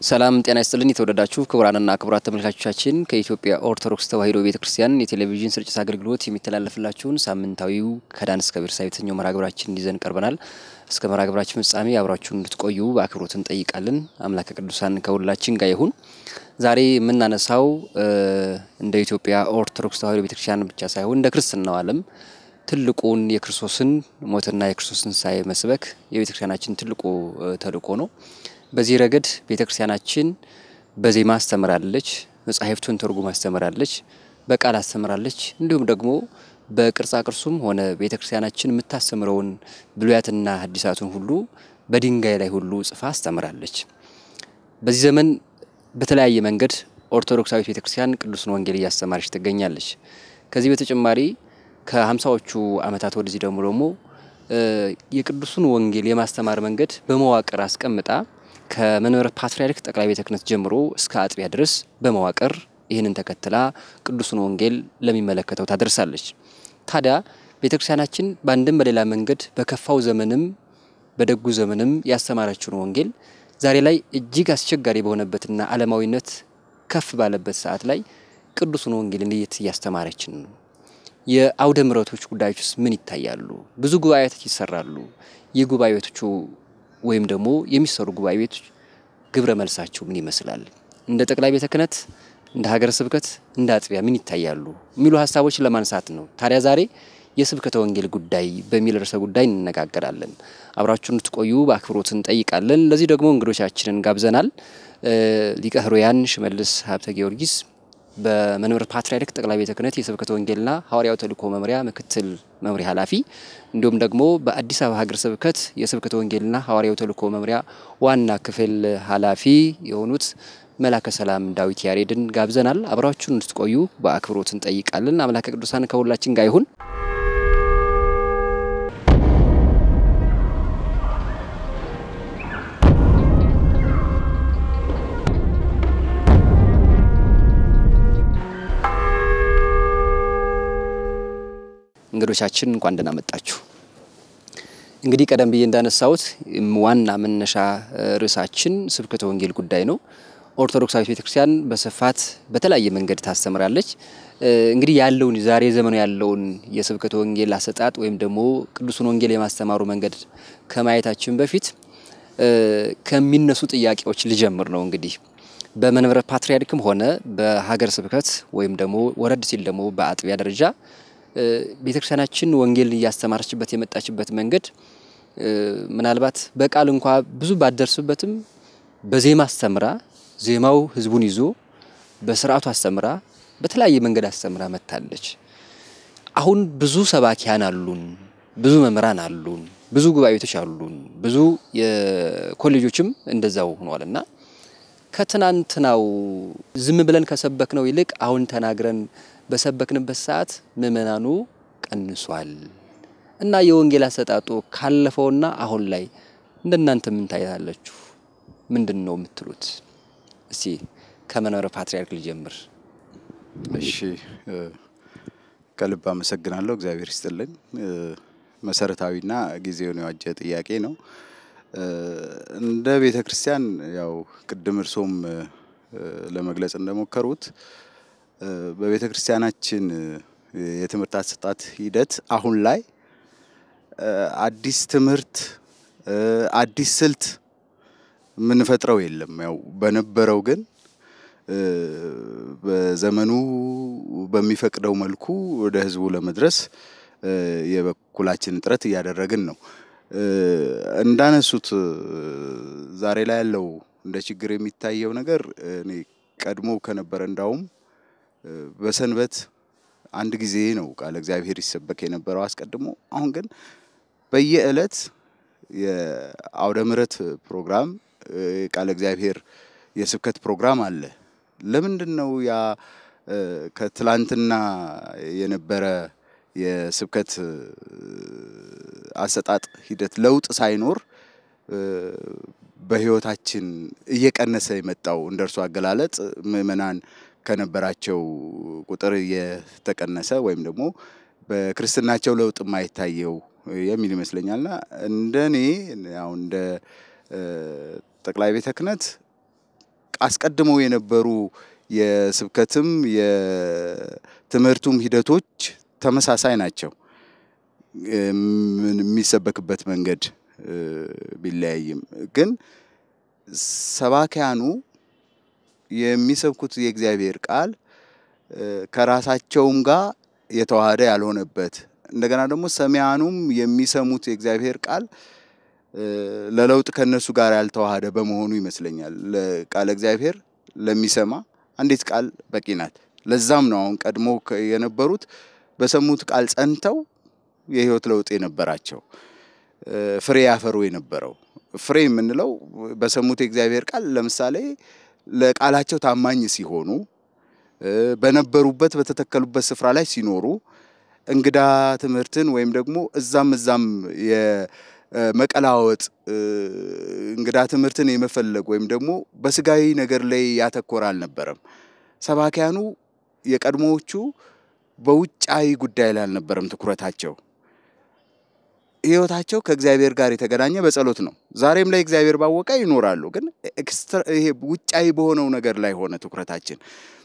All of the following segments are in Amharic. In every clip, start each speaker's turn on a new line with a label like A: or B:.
A: ሰላም ጤና ይስጥልን። የተወደዳችሁ ክቡራንና ክቡራት ተመልካቾቻችን ከኢትዮጵያ ኦርቶዶክስ ተዋሕዶ ቤተ ክርስቲያን የቴሌቪዥን ስርጭት አገልግሎት የሚተላለፍላችሁን ሳምንታዊው ከዳን እስከ ቤርሳቤህ የተሰኘው መርሃ ግብራችን ይዘን ቀርበናል። እስከ መርሃ ግብራችን ፍጻሜ አብራችሁን እንድትቆዩ በአክብሮት እንጠይቃለን። አምላከ ቅዱሳን ከሁላችን ጋር ይሁን። ዛሬ የምናነሳው እንደ ኢትዮጵያ ኦርቶዶክስ ተዋሕዶ ቤተ ክርስቲያን ብቻ ሳይሆን እንደ ክርስትናው ዓለም ትልቁን የክርስቶስን ሞትና የክርስቶስን ትንሣኤ መስበክ የቤተ ክርስቲያናችን ትልቁ ተልእኮ ነው። በዚህ ረገድ ቤተ ክርስቲያናችን በዜማ አስተምራለች፣ መጻሕፍቱን ትርጉም አስተምራለች፣ በቃል አስተምራለች። እንዲሁም ደግሞ በቅርጻ ቅርሱም ሆነ ቤተ ክርስቲያናችን የምታስተምረውን ብሉያትና ሐዲሳቱን ሁሉ በድንጋይ ላይ ሁሉ ጽፋ አስተምራለች። በዚህ ዘመን በተለያየ መንገድ ኦርቶዶክሳዊት ቤተ ክርስቲያን ቅዱስን ወንጌል እያስተማረች ትገኛለች። ከዚህ በተጨማሪ ከሀምሳዎቹ ዓመታት ወደዚህ ደግሞ ደግሞ የቅዱሱን ወንጌል የማስተማር መንገድ በመዋቅር አስቀምጣ ከመንበረ ፓትርያርክ ጠቅላይ ቤተ ክህነት ጀምሮ እስከ አጥቢያ ድረስ በመዋቅር ይህንን ተከትላ ቅዱሱን ወንጌል ለሚመለከተው ታደርሳለች። ታዲያ ቤተ ክርስቲያናችን በአንድም በሌላ መንገድ በከፋው ዘመንም በደጉ ዘመንም ያስተማረችውን ወንጌል ዛሬ ላይ እጅግ አስቸጋሪ በሆነበትና ዓለማዊነት ከፍ ባለበት ሰዓት ላይ ቅዱሱን ወንጌል እንዴት እያስተማረችን ነው? የአውደ ምሕረቶች ጉዳዮች ውስጥ ምን ይታያሉ? ብዙ ጉባኤቶች ይሰራሉ። የጉባኤቶቹ ወይም ደግሞ የሚሰሩ ጉባኤ ቤቶች ግብረ መልሳቸው ምን ይመስላል? እንደ ጠቅላይ ቤተ ክህነት፣ እንደ ሀገረ ስብከት፣ እንደ አጥቢያ ምን ይታያሉ የሚሉ ሀሳቦችን ለማንሳት ነው። ታዲያ ዛሬ የስብከተ ወንጌል ጉዳይ በሚል ርዕሰ ጉዳይ እንነጋገራለን። አብራችሁን እንድትቆዩ በአክብሮት እንጠይቃለን። ለዚህ ደግሞ እንግዶቻችንን ጋብዘናል። ሊቀ ሕሩያን ሽመልስ ሀብተ ጊዮርጊስ በመንበረ ፓትርያርክ ጠቅላይ ቤተ ክህነት የስብከተ ወንጌልና ሐዋርያዊ ተልእኮ መምሪያ ምክትል መምሪያ ኃላፊ እንዲሁም ደግሞ በአዲስ አበባ ሀገረ ስብከት የስብከተ ወንጌልና ሐዋርያዊ ተልእኮ መምሪያ ዋና ክፍል ኃላፊ የሆኑት መላከ ሰላም ዳዊት ያሬድን ጋብዘናል። አብራችሁን እንድትቆዩ በአክብሮት እንጠይቃለን። አምላከ ቅዱሳን ከሁላችን ጋር ይሁን። እንግዶቻችን እንኳን ደህና መጣችሁ። እንግዲህ ቀደም ብዬ እንዳነሳሁት ዋና መነሻ ርዕሳችን ስብከተ ወንጌል ጉዳይ ነው። ኦርቶዶክሳዊት ቤተክርስቲያን በስፋት በተለያየ መንገድ ታስተምራለች። እንግዲህ ያለውን ዛሬ ዘመኑ ያለውን የስብከተ ወንጌል አሰጣጥ ወይም ደግሞ ቅዱሱን ወንጌል የማስተማሩ መንገድ ከማየታችን በፊት ከሚነሱ ጥያቄዎች ልጀምር ነው። እንግዲህ በመንበረ ፓትርያርክም ሆነ በሀገረ ስብከት ወይም ደግሞ ወረድ ሲል ደግሞ በአጥቢያ ደረጃ ቤተክርስቲያናችን ወንጌል እያስተማረችበት የመጣችበት መንገድ ምናልባት በቃል እንኳ ብዙ ባደርስበትም በዜማ አስተምራ ዜማው ሕዝቡን ይዞ በስርዓቱ አስተምራ በተለያየ መንገድ አስተምራ መጥታለች። አሁን ብዙ ሰባኪያን አሉን፣ ብዙ መምህራን አሉን፣ ብዙ ጉባኤቶች አሉን፣ ብዙ የኮሌጆችም እንደዛው ሆኗል እና ከትናንትናው ዝም ብለን ከሰበክነው ይልቅ አሁን ተናግረን በሰበክንበት ሰዓት ምእመናኑ ቀንሷል እና የወንጌል አሰጣጡ ካለፈውና አሁን ላይ እንደናንተ ምን ታያላችሁ? ምንድን ነው የምትሉት? እስቲ ከመንበረ ፓትርያርክ ልጀምር።
B: እሺ፣ ከልብ አመሰግናለሁ። እግዚአብሔር ይስጥልኝ። መሰረታዊና ጊዜውን የዋጀ ጥያቄ ነው። እንደ ቤተ ክርስቲያን ያው ቅድም እርሶም ለመግለጽ እንደሞከሩት በቤተ ክርስቲያናችን የትምህርት አሰጣጥ ሂደት አሁን ላይ አዲስ ትምህርት አዲስ ስልት የምንፈጥረው የለም። ያው በነበረው ግን በዘመኑ በሚፈቅደው መልኩ ወደ ሕዝቡ ለመድረስ የበኩላችን ጥረት እያደረግን ነው። እንዳነሱት ዛሬ ላይ ያለው እንደ ችግር የሚታየው ነገር እኔ ቀድሞ ከነበረ እንዳውም በሰንበት አንድ ጊዜ ነው ቃለ እግዚአብሔር ይሰበክ የነበረው አስቀድሞ። አሁን ግን በየዕለት የአውደ ምሕረት ፕሮግራም ቃለ እግዚአብሔር የስብከት ፕሮግራም አለ። ለምንድን ነው ያ ከትላንትና የነበረ የስብከት አሰጣጥ ሂደት ለውጥ ሳይኖር በሕይወታችን እየቀነሰ የመጣው እንደ እርሱ አገላለጥ ምእመናን ከነበራቸው ቁጥር እየተቀነሰ ወይም ደግሞ በክርስትናቸው ለውጥ የማይታየው የሚል ይመስለኛልና እንደ እኔ አሁን እንደ ጠቅላይ ቤተ ክህነት አስቀድመው የነበሩ የስብከትም የትምህርቱም ሂደቶች ተመሳሳይ ናቸው። የሚሰበክበት መንገድ ቢለያይም ግን ሰባኪያኑ የሚሰብኩት የእግዚአብሔር ቃል ከራሳቸውም ጋር የተዋሃደ ያልሆነበት እንደገና ደግሞ ሰሚያኑም የሚሰሙት የእግዚአብሔር ቃል ለለውጥ ከነሱ ጋር ያልተዋሃደ በመሆኑ ይመስለኛል ቃለ እግዚአብሔር ለሚሰማ አንዲት ቃል በቂ ናት። ለዛም ነው አሁን ቀድሞ የነበሩት በሰሙት ቃል ጸንተው የህይወት ለውጥ የነበራቸው ፍሬ ያፈሩ የነበረው ፍሬ የምንለው በሰሙት የእግዚአብሔር ቃል ለምሳሌ ለቃላቸው ታማኝ ሲሆኑ በነበሩበት በተተከሉበት ስፍራ ላይ ሲኖሩ እንግዳ ትምህርትን ወይም ደግሞ እዛም እዛም የመቀላወጥ እንግዳ ትምህርትን የመፈለግ ወይም ደግሞ በስጋዊ ነገር ላይ ያተኮረ አልነበረም። ሰባኪያኑ የቀድሞዎቹ በውጫዊ ጉዳይ ላይ አልነበረም ትኩረታቸው። ህይወታቸው ከእግዚአብሔር ጋር የተገናኘ በጸሎት ነው። ዛሬም ላይ እግዚአብሔር ባወቀ ይኖራሉ። ግን ይሄ ውጫዊ በሆነው ነገር ላይ ሆነ ትኩረታችን።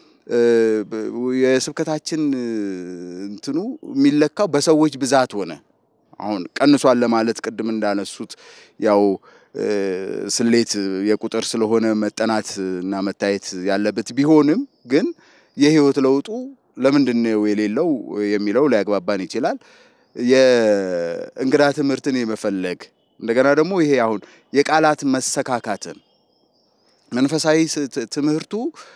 B: የስብከታችን እንትኑ የሚለካው በሰዎች ብዛት ሆነ። አሁን ቀንሷል ለማለት ቅድም እንዳነሱት ያው ስሌት የቁጥር ስለሆነ መጠናት እና መታየት ያለበት ቢሆንም ግን የህይወት ለውጡ ለምንድን ነው የሌለው የሚለው ሊያግባባን ይችላል። የእንግዳ ትምህርትን የመፈለግ እንደገና ደግሞ ይሄ አሁን የቃላት መሰካካትን መንፈሳዊ ትምህርቱ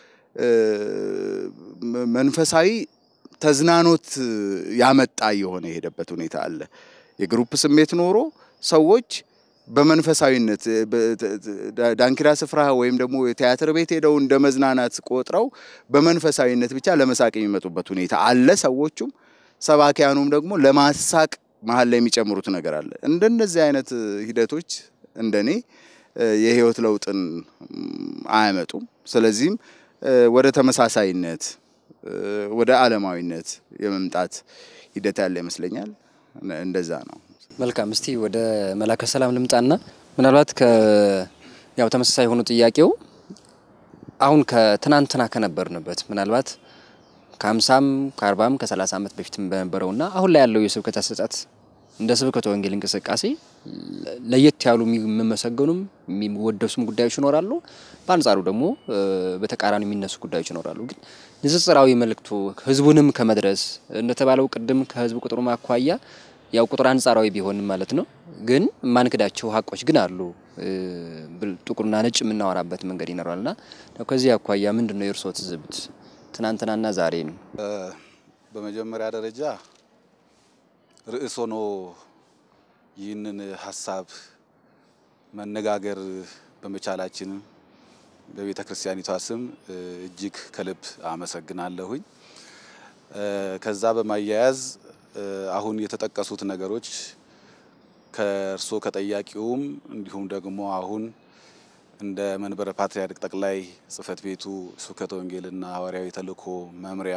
B: መንፈሳዊ ተዝናኖት ያመጣ የሆነ የሄደበት ሁኔታ አለ። የግሩፕ ስሜት ኖሮ ሰዎች በመንፈሳዊነት ዳንኪራ ስፍራ ወይም ደግሞ የቲያትር ቤት ሄደው እንደ መዝናናት ቆጥረው በመንፈሳዊነት ብቻ ለመሳቅ የሚመጡበት ሁኔታ አለ። ሰዎቹም ሰባኪያኑም ደግሞ ለማሳቅ መሀል ላይ የሚጨምሩት ነገር አለ። እንደነዚህ አይነት ሂደቶች እንደኔ የህይወት ለውጥን አያመጡም። ስለዚህም ወደ ተመሳሳይነት ወደ ዓለማዊነት የመምጣት ሂደት ያለ ይመስለኛል። እንደዛ ነው።
A: መልካም። እስቲ ወደ መላከ ሰላም ልምጣና ምናልባት ያው ተመሳሳይ የሆኑ ጥያቄው አሁን ከትናንትና ከነበርንበት ምናልባት ከሀምሳም ከአርባም ከሰላሳ ዓመት በፊትም በነበረውና አሁን ላይ ያለው የስብከት አሰጣጥ እንደ ስብከተ ወንጌል እንቅስቃሴ ለየት ያሉ የሚመሰገኑም የሚወደሱም ጉዳዮች ይኖራሉ። በአንጻሩ ደግሞ በተቃራኒ የሚነሱ ጉዳዮች ይኖራሉ። ግን ንጽጽራዊ መልእክቱ ህዝቡንም ከመድረስ እንደተባለው ቅድም ከህዝብ ቁጥሩ አኳያ ያው ቁጥር አንጻራዊ ቢሆንም ማለት ነው። ግን የማንክዳቸው ሀቆች ግን አሉ። ጥቁርና ነጭ የምናወራበት መንገድ ይኖራልና ከዚህ አኳያ ምንድን ነው የእርስዎ ትዝብት ትናንትናና ዛሬ ነው?
C: በመጀመሪያ ደረጃ ርዕስ ሆኖ ይህንን ሀሳብ መነጋገር በመቻላችን በቤተ ክርስቲያኒቷ ስም እጅግ ከልብ አመሰግናለሁኝ። ከዛ በማያያዝ አሁን የተጠቀሱት ነገሮች ከእርሶ ከጠያቂውም እንዲሁም ደግሞ አሁን እንደ መንበረ ፓትርያርክ ጠቅላይ ጽሕፈት ቤቱ ስብከተ ወንጌልና ሐዋርያዊ ተልእኮ መምሪያ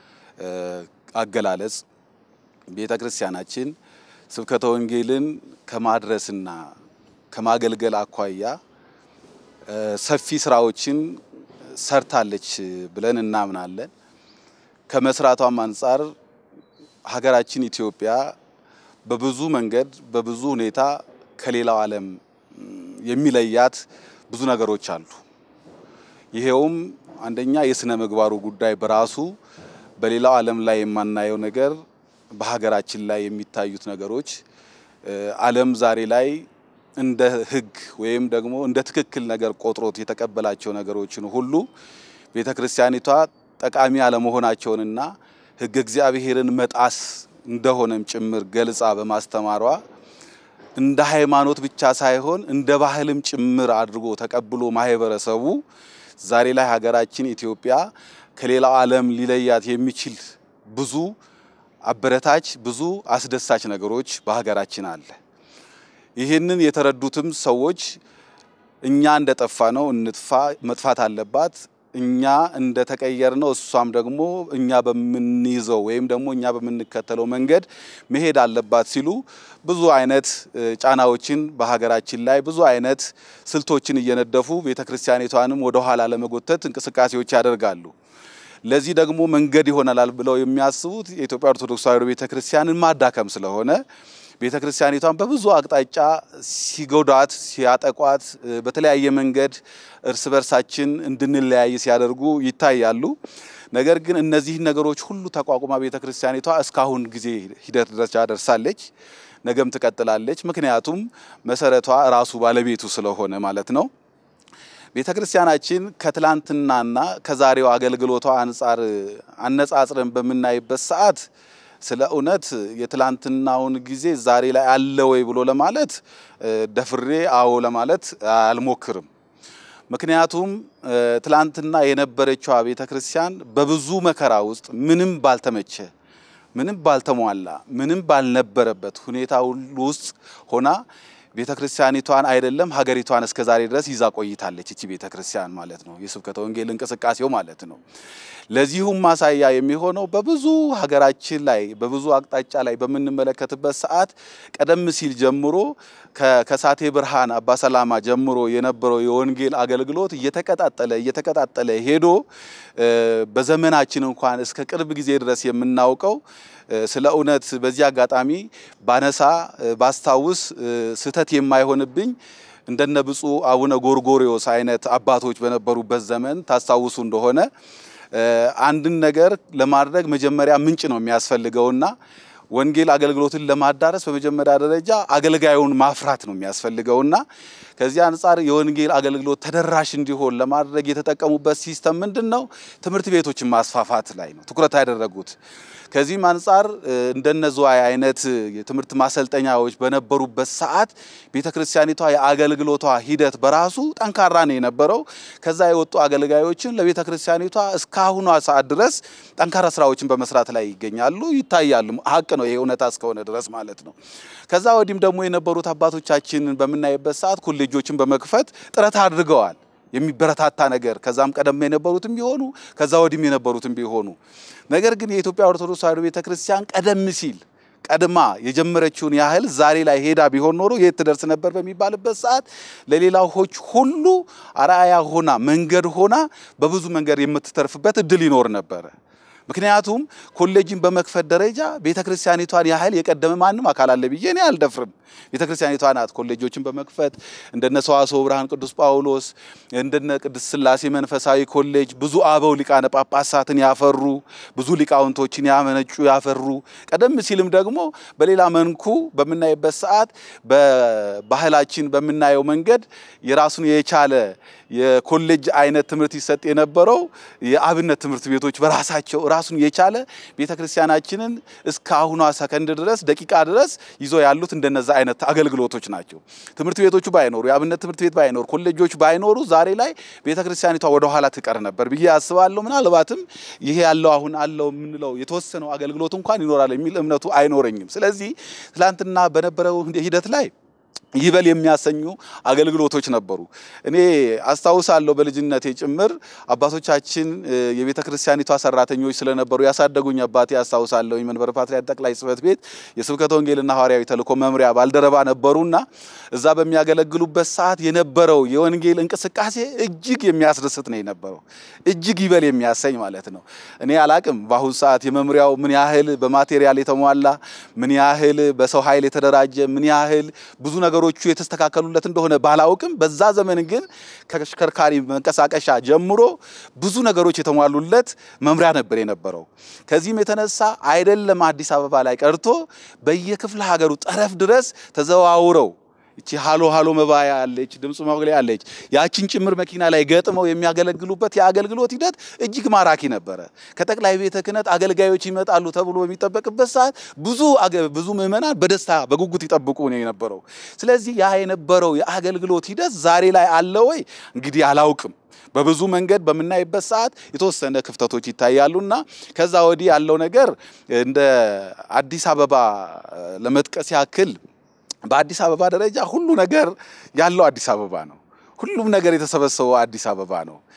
C: አገላለጽ ቤተ ክርስቲያናችን ስብከተ ወንጌልን ከማድረስና ከማገልገል አኳያ ሰፊ ስራዎችን ሰርታለች ብለን እናምናለን። ከመስራቷም አንጻር ሀገራችን ኢትዮጵያ በብዙ መንገድ በብዙ ሁኔታ ከሌላው ዓለም የሚለያት ብዙ ነገሮች አሉ። ይሄውም አንደኛ የስነ ምግባሩ ጉዳይ በራሱ በሌላው ዓለም ላይ የማናየው ነገር በሀገራችን ላይ የሚታዩት ነገሮች ዓለም ዛሬ ላይ እንደ ሕግ ወይም ደግሞ እንደ ትክክል ነገር ቆጥሮት የተቀበላቸው ነገሮችን ሁሉ ቤተ ክርስቲያኒቷ ጠቃሚ አለመሆናቸውንና ሕግ እግዚአብሔርን መጣስ እንደሆነም ጭምር ገልጻ በማስተማሯ እንደ ሃይማኖት ብቻ ሳይሆን እንደ ባህልም ጭምር አድርጎ ተቀብሎ ማህበረሰቡ ዛሬ ላይ ሀገራችን ኢትዮጵያ ከሌላው ዓለም ሊለያት የሚችል ብዙ አበረታች ብዙ አስደሳች ነገሮች በሀገራችን አለ። ይህንን የተረዱትም ሰዎች እኛ እንደጠፋ ነው እንጥፋ፣ መጥፋት አለባት፣ እኛ እንደተቀየር ነው እሷም ደግሞ እኛ በምንይዘው ወይም ደግሞ እኛ በምንከተለው መንገድ መሄድ አለባት ሲሉ ብዙ አይነት ጫናዎችን በሀገራችን ላይ ብዙ አይነት ስልቶችን እየነደፉ ቤተ ክርስቲያኒቷንም ወደ ኋላ ለመጎተት እንቅስቃሴዎች ያደርጋሉ። ለዚህ ደግሞ መንገድ ይሆናል ብለው የሚያስቡት የኢትዮጵያ ኦርቶዶክስ ተዋሕዶ ቤተ ክርስቲያንን ማዳከም ስለሆነ ቤተ ክርስቲያኒቷን በብዙ አቅጣጫ ሲጎዳት፣ ሲያጠቋት፣ በተለያየ መንገድ እርስ በርሳችን እንድንለያይ ሲያደርጉ ይታያሉ። ነገር ግን እነዚህን ነገሮች ሁሉ ተቋቁማ ቤተ ክርስቲያኒቷ እስካሁን ጊዜ ሂደት ደረጃ ደርሳለች። ነገም ትቀጥላለች። ምክንያቱም መሰረቷ ራሱ ባለቤቱ ስለሆነ ማለት ነው። ቤተ ክርስቲያናችን ከትላንትናና ከዛሬው አገልግሎቷ አንጻር አነጻጽረን በምናይበት ሰዓት ስለ እውነት የትላንትናውን ጊዜ ዛሬ ላይ አለ ወይ ብሎ ለማለት ደፍሬ አዎ ለማለት አልሞክርም። ምክንያቱም ትላንትና የነበረችዋ ቤተ ክርስቲያን በብዙ መከራ ውስጥ ምንም ባልተመቸ ምንም ባልተሟላ ምንም ባልነበረበት ሁኔታ ሁሉ ውስጥ ሆና ቤተ ክርስቲያኒቷን አይደለም ሀገሪቷን እስከ ዛሬ ድረስ ይዛ ቆይታለች። እቺ ቤተ ክርስቲያን ማለት ነው፣ የስብከተ ወንጌል እንቅስቃሴው ማለት ነው። ለዚሁም ማሳያ የሚሆነው በብዙ ሀገራችን ላይ በብዙ አቅጣጫ ላይ በምንመለከትበት ሰዓት ቀደም ሲል ጀምሮ ከሳቴ ብርሃን አባ ሰላማ ጀምሮ የነበረው የወንጌል አገልግሎት እየተቀጣጠለ እየተቀጣጠለ ሄዶ በዘመናችን እንኳን እስከ ቅርብ ጊዜ ድረስ የምናውቀው ስለ እውነት በዚህ አጋጣሚ ባነሳ ባስታውስ ስህተት የማይሆንብኝ እንደነ ብፁዕ አቡነ ጎርጎሪዮስ አይነት አባቶች በነበሩበት ዘመን ታስታውሱ እንደሆነ አንድን ነገር ለማድረግ መጀመሪያ ምንጭ ነው የሚያስፈልገውና ወንጌል አገልግሎትን ለማዳረስ በመጀመሪያ ደረጃ አገልጋዩን ማፍራት ነው የሚያስፈልገውና ከዚህ አንጻር የወንጌል አገልግሎት ተደራሽ እንዲሆን ለማድረግ የተጠቀሙበት ሲስተም ምንድን ነው? ትምህርት ቤቶችን ማስፋፋት ላይ ነው ትኩረት ያደረጉት። ከዚህም አንጻር እንደነ ዝዋይ አይነት የትምህርት ማሰልጠኛዎች በነበሩበት ሰዓት ቤተ ክርስቲያኒቷ የአገልግሎቷ ሂደት በራሱ ጠንካራ ነው የነበረው። ከዛ የወጡ አገልጋዮችን ለቤተ ክርስቲያኒቷ እስካሁኗ ሰዓት ድረስ ጠንካራ ስራዎችን በመስራት ላይ ይገኛሉ፣ ይታያሉ። ሀቅ ነው ይሄ እውነታ እስከሆነ ድረስ ማለት ነው። ከዛ ወዲህም ደግሞ የነበሩት አባቶቻችንን በምናይበት ሰዓት ኮሌጆችን በመክፈት ጥረት አድርገዋል። የሚበረታታ ነገር ከዛም ቀደም የነበሩትም ቢሆኑ ከዛ ወዲህም የነበሩትም ቢሆኑ ነገር ግን የኢትዮጵያ ኦርቶዶክስ ተዋሕዶ ቤተክርስቲያን ቀደም ሲል ቀድማ የጀመረችውን ያህል ዛሬ ላይ ሄዳ ቢሆን ኖሮ የት ትደርስ ነበር በሚባልበት ሰዓት ለሌላዎች ሁሉ አርአያ ሆና መንገድ ሆና በብዙ መንገድ የምትተርፍበት እድል ይኖር ነበረ። ምክንያቱም ኮሌጅን በመክፈት ደረጃ ቤተ ክርስቲያኒቷን ያህል የቀደመ ማንም አካል አለ ብዬ እኔ አልደፍርም። ቤተ ክርስቲያኒቷ ናት ኮሌጆችን በመክፈት እንደነ ሰዋስወ ብርሃን ቅዱስ ጳውሎስ፣ እንደነ ቅድስት ሥላሴ መንፈሳዊ ኮሌጅ ብዙ አበው ሊቃነ ጳጳሳትን ያፈሩ ብዙ ሊቃውንቶችን ያመነጩ ያፈሩ፣ ቀደም ሲልም ደግሞ በሌላ መንኩ በምናይበት ሰዓት በባህላችን በምናየው መንገድ የራሱን የቻለ የኮሌጅ አይነት ትምህርት ይሰጥ የነበረው የአብነት ትምህርት ቤቶች በራሳቸው ራሱን የቻለ ቤተ ክርስቲያናችንን እስከ አሁኗ ሰከንድ ድረስ ደቂቃ ድረስ ይዞ ያሉት እንደነዛ አይነት አገልግሎቶች ናቸው። ትምህርት ቤቶቹ ባይኖሩ፣ የአብነት ትምህርት ቤት ባይኖር፣ ኮሌጆች ባይኖሩ ዛሬ ላይ ቤተ ክርስቲያኒቷ ወደ ኋላ ትቀር ነበር ብዬ አስባለሁ። ምናልባትም ይሄ ያለው አሁን አለው የምንለው የተወሰነው አገልግሎት እንኳን ይኖራል የሚል እምነቱ አይኖረኝም። ስለዚህ ትላንትና በነበረው ሂደት ላይ ይበል የሚያሰኙ አገልግሎቶች ነበሩ። እኔ አስታውሳለሁ በልጅነቴ ጭምር አባቶቻችን የቤተ ክርስቲያኒቷ ሰራተኞች ስለነበሩ ያሳደጉኝ አባቴ አስታውሳለሁ። መንበረ ፓትርያርክ ጠቅላይ ጽሕፈት ቤት የስብከተ ወንጌልና ሐዋርያዊ ተልእኮ መምሪያ ባልደረባ ነበሩና እዛ በሚያገለግሉበት ሰዓት የነበረው የወንጌል እንቅስቃሴ እጅግ የሚያስደስት ነው የነበረው። እጅግ ይበል የሚያሰኝ ማለት ነው። እኔ አላቅም በአሁኑ ሰዓት የመምሪያው ምን ያህል በማቴሪያል የተሟላ ምን ያህል በሰው ኃይል የተደራጀ ምን ያህል ብዙ ነገሮቹ የተስተካከሉለት እንደሆነ ባላውቅም በዛ ዘመን ግን ከተሽከርካሪ መንቀሳቀሻ ጀምሮ ብዙ ነገሮች የተሟሉለት መምሪያ ነበር የነበረው። ከዚህም የተነሳ አይደለም አዲስ አበባ ላይ ቀርቶ በየክፍለ ሀገሩ ጠረፍ ድረስ ተዘዋውረው እቺ ሃሎ ሃሎ መባያ አለች፣ ድምፅ ማጉሊያ አለች። ያችን ጭምር መኪና ላይ ገጥመው የሚያገለግሉበት የአገልግሎት ሂደት እጅግ ማራኪ ነበረ። ከጠቅላይ ቤተ ክህነት አገልጋዮች ይመጣሉ ተብሎ በሚጠበቅበት ሰዓት ብዙ ብዙ ምዕመናን በደስታ በጉጉት ይጠብቁ ነው የነበረው። ስለዚህ ያ የነበረው የአገልግሎት ሂደት ዛሬ ላይ አለ ወይ እንግዲህ አላውቅም። በብዙ መንገድ በምናይበት ሰዓት የተወሰነ ክፍተቶች ይታያሉና ከዛ ወዲህ ያለው ነገር እንደ አዲስ አበባ ለመጥቀስ ያክል በአዲስ አበባ ደረጃ ሁሉ ነገር ያለው አዲስ አበባ ነው። ሁሉም ነገር የተሰበሰበው አዲስ አበባ ነው።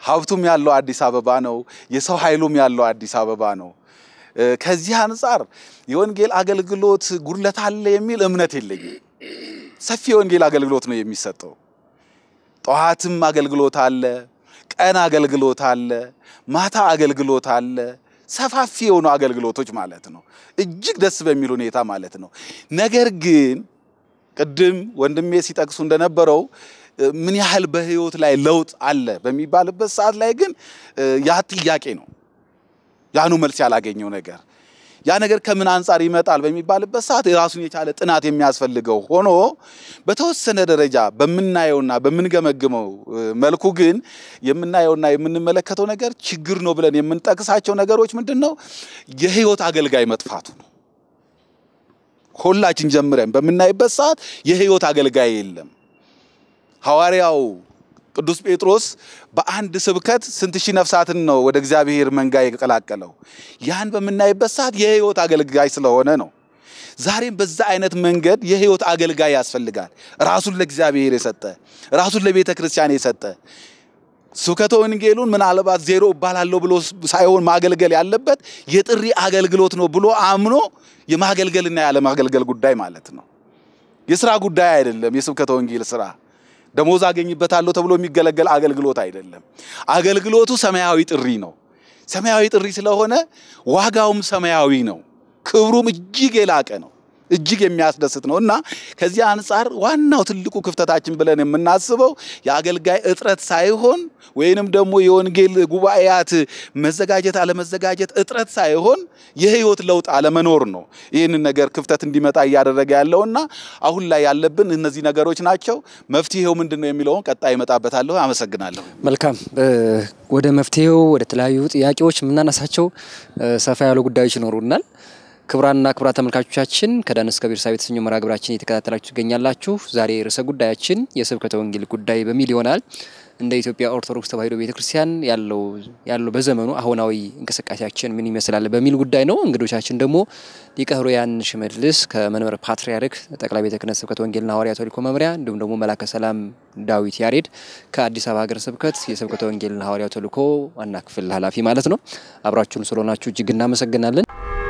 C: ሀብቱም ያለው አዲስ አበባ ነው። የሰው ኃይሉም ያለው አዲስ አበባ ነው። ከዚህ አንጻር የወንጌል አገልግሎት ጉድለት አለ የሚል እምነት የለኝም። ሰፊ የወንጌል አገልግሎት ነው የሚሰጠው። ጠዋትም አገልግሎት አለ፣ ቀን አገልግሎት አለ፣ ማታ አገልግሎት አለ። ሰፋፊ የሆኑ አገልግሎቶች ማለት ነው። እጅግ ደስ በሚል ሁኔታ ማለት ነው። ነገር ግን ቅድም ወንድሜ ሲጠቅሱ እንደነበረው ምን ያህል በህይወት ላይ ለውጥ አለ በሚባልበት ሰዓት ላይ ግን ያ ጥያቄ ነው። ያኑ መልስ ያላገኘው ነገር ያ ነገር ከምን አንጻር ይመጣል በሚባልበት ሰዓት የራሱን የቻለ ጥናት የሚያስፈልገው ሆኖ በተወሰነ ደረጃ በምናየውና በምንገመግመው መልኩ ግን የምናየውና የምንመለከተው ነገር ችግር ነው ብለን የምንጠቅሳቸው ነገሮች ምንድን ነው? የህይወት አገልጋይ መጥፋቱ ነው። ሁላችን ጀምረን በምናይበት ሰዓት የህይወት አገልጋይ የለም። ሐዋርያው ቅዱስ ጴጥሮስ በአንድ ስብከት ስንት ሺህ ነፍሳትን ነው ወደ እግዚአብሔር መንጋ የቀላቀለው? ያን በምናይበት ሰዓት የህይወት አገልጋይ ስለሆነ ነው። ዛሬም በዛ አይነት መንገድ የህይወት አገልጋይ ያስፈልጋል። ራሱን ለእግዚአብሔር የሰጠ ራሱን ለቤተ ክርስቲያን የሰጠ ስብከተ ወንጌሉን ምናልባት ዜሮ እባላለሁ ብሎ ሳይሆን ማገልገል ያለበት የጥሪ አገልግሎት ነው ብሎ አምኖ የማገልገልና ያለማገልገል ጉዳይ ማለት ነው። የስራ ጉዳይ አይደለም። የስብከተ ወንጌል ስራ ደሞዝ አገኝበታለሁ ተብሎ የሚገለገል አገልግሎት አይደለም። አገልግሎቱ ሰማያዊ ጥሪ ነው። ሰማያዊ ጥሪ ስለሆነ ዋጋውም ሰማያዊ ነው። ክብሩም እጅግ የላቀ ነው። እጅግ የሚያስደስት ነው እና ከዚህ አንጻር ዋናው ትልቁ ክፍተታችን ብለን የምናስበው የአገልጋይ እጥረት ሳይሆን ወይንም ደግሞ የወንጌል ጉባኤያት መዘጋጀት አለመዘጋጀት እጥረት ሳይሆን የህይወት ለውጥ አለመኖር ነው ይህንን ነገር ክፍተት እንዲመጣ እያደረገ ያለውና አሁን ላይ ያለብን እነዚህ ነገሮች ናቸው። መፍትሄው ምንድን ነው የሚለውን ቀጣይ እመጣበታለሁ። አመሰግናለሁ።
A: መልካም። ወደ መፍትሄው ወደ ተለያዩ ጥያቄዎች የምናነሳቸው ሰፋ ያሉ ጉዳዮች ይኖሩናል። ክቡራንና ክቡራት ተመልካቾቻችን ከዳን እስከ ቤርሳቤህ የተሰኘው መርሃ ግብራችን እየተከታተላችሁ ትገኛላችሁ። ዛሬ ርዕሰ ጉዳያችን የስብከተ ወንጌል ጉዳይ በሚል ይሆናል። እንደ ኢትዮጵያ ኦርቶዶክስ ተዋሕዶ ቤተክርስቲያን ያለው ያለው በዘመኑ አሁናዊ እንቅስቃሴያችን ምን ይመስላል በሚል ጉዳይ ነው። እንግዶቻችን ደግሞ ሊቀ ኅሩያን ሽመልስ ከመንበረ ፓትርያርክ ጠቅላይ ቤተ ክህነት ስብከተ ወንጌልና ሐዋርያዊ ተልእኮ መምሪያ እንዲሁም ደግሞ መላከ ሰላም ዳዊት ያሬድ ከአዲስ አበባ ሀገረ ስብከት የስብከተ ወንጌልና ሐዋርያዊ ተልእኮ ዋና ክፍል ኃላፊ ማለት ነው። አብራችሁን ስለሆናችሁ እጅግ እናመሰግናለን።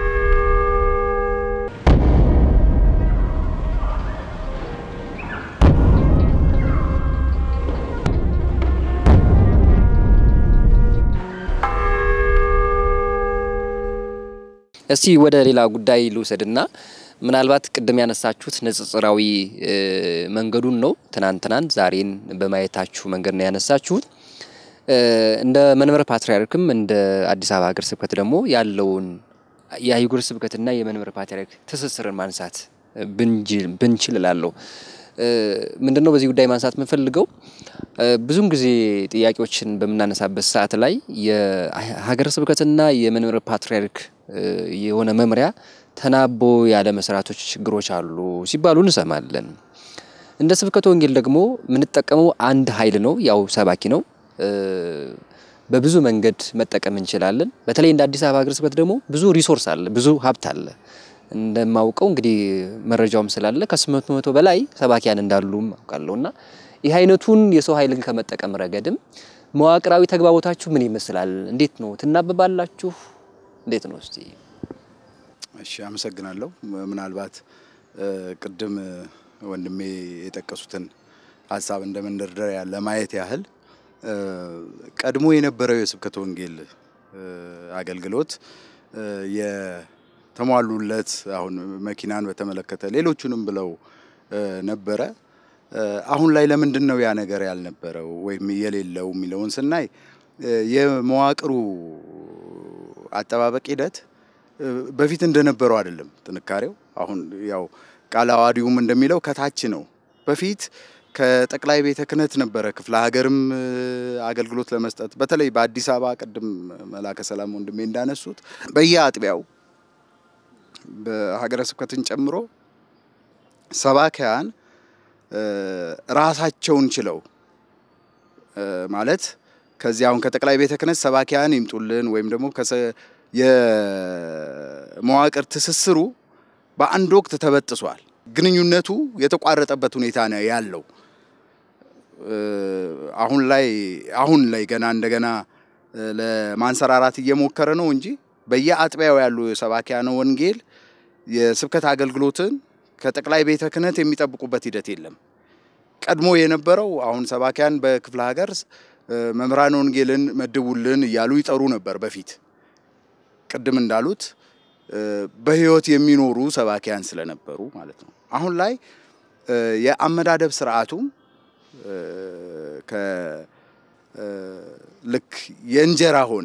A: እስቲ ወደ ሌላ ጉዳይ ልውሰድና ምናልባት ቅድም ያነሳችሁት ንጽጽራዊ መንገዱን ነው። ትናንትናን ዛሬን በማየታችሁ መንገድ ነው ያነሳችሁት። እንደ መንበረ ፓትርያርክም እንደ አዲስ አበባ ሀገረ ስብከት ደግሞ ያለውን የአህጉረ ስብከትና የመንበረ ፓትርያርክ ትስስርን ማንሳት ብንችል እላለሁ። ምንድን ነው በዚህ ጉዳይ ማንሳት የምንፈልገው ብዙን ጊዜ ጥያቄዎችን በምናነሳበት ሰዓት ላይ የሀገረ ስብከትና የመንበረ ፓትርያርክ የሆነ መምሪያ ተናቦ ያለ መስራቶች ችግሮች አሉ ሲባሉ እንሰማለን። እንደ ስብከተ ወንጌል ደግሞ የምንጠቀመው አንድ ኃይል ነው፣ ያው ሰባኪ ነው። በብዙ መንገድ መጠቀም እንችላለን። በተለይ እንደ አዲስ አበባ ሀገረ ስብከት ደግሞ ብዙ ሪሶርስ አለ፣ ብዙ ሀብት አለ። እንደማውቀው እንግዲህ መረጃውም ስላለ ከስምንት መቶ በላይ ሰባኪያን እንዳሉም አውቃለሁ። እና ይህ አይነቱን የሰው ኃይልን ከመጠቀም ረገድም መዋቅራዊ ተግባቦታችሁ ምን ይመስላል? እንዴት ነው ትናበባላችሁ? እንዴት ነው እስቲ?
B: እሺ፣ አመሰግናለሁ። ምናልባት ቅድም ወንድሜ የጠቀሱትን ሀሳብ እንደ መንደርደሪያ ለማየት ያህል ቀድሞ የነበረው የስብከተ ወንጌል አገልግሎት የተሟሉለት አሁን መኪናን በተመለከተ ሌሎቹንም ብለው ነበረ። አሁን ላይ ለምንድን ነው ያ ነገር ያልነበረው ወይም የሌለው የሚለውን ስናይ የመዋቅሩ አጠባበቅ ሂደት በፊት እንደነበረው አይደለም። ጥንካሬው አሁን ያው ቃለ ዓዋዲውም እንደሚለው ከታች ነው። በፊት ከጠቅላይ ቤተ ክህነት ነበረ ክፍለ ሀገርም አገልግሎት ለመስጠት በተለይ በአዲስ አበባ ቅድም መላከ ሰላም ወንድሜ እንዳነሱት በየአጥቢያው በሀገረ ስብከትን ጨምሮ ሰባኪያን ራሳቸውን ችለው ማለት ከዚህ አሁን ከጠቅላይ ቤተ ክህነት ሰባኪያን ይምጡልን ወይም ደግሞ የመዋቅር ትስስሩ በአንድ ወቅት ተበጥሷል። ግንኙነቱ የተቋረጠበት ሁኔታ ነው ያለው። አሁን ላይ አሁን ላይ ገና እንደገና ለማንሰራራት እየሞከረ ነው እንጂ በየአጥቢያው ያሉ ሰባኪያነ ወንጌል የስብከት አገልግሎትን ከጠቅላይ ቤተ ክህነት የሚጠብቁበት ሂደት የለም። ቀድሞ የነበረው አሁን ሰባኪያን በክፍለ ሀገር መምህራን ወንጌልን መድቡልን እያሉ ይጠሩ ነበር በፊት ቅድም እንዳሉት በሕይወት የሚኖሩ ሰባኪያን ስለነበሩ ማለት ነው። አሁን ላይ የአመዳደብ ስርዓቱም ልክ የእንጀራ ሆነ።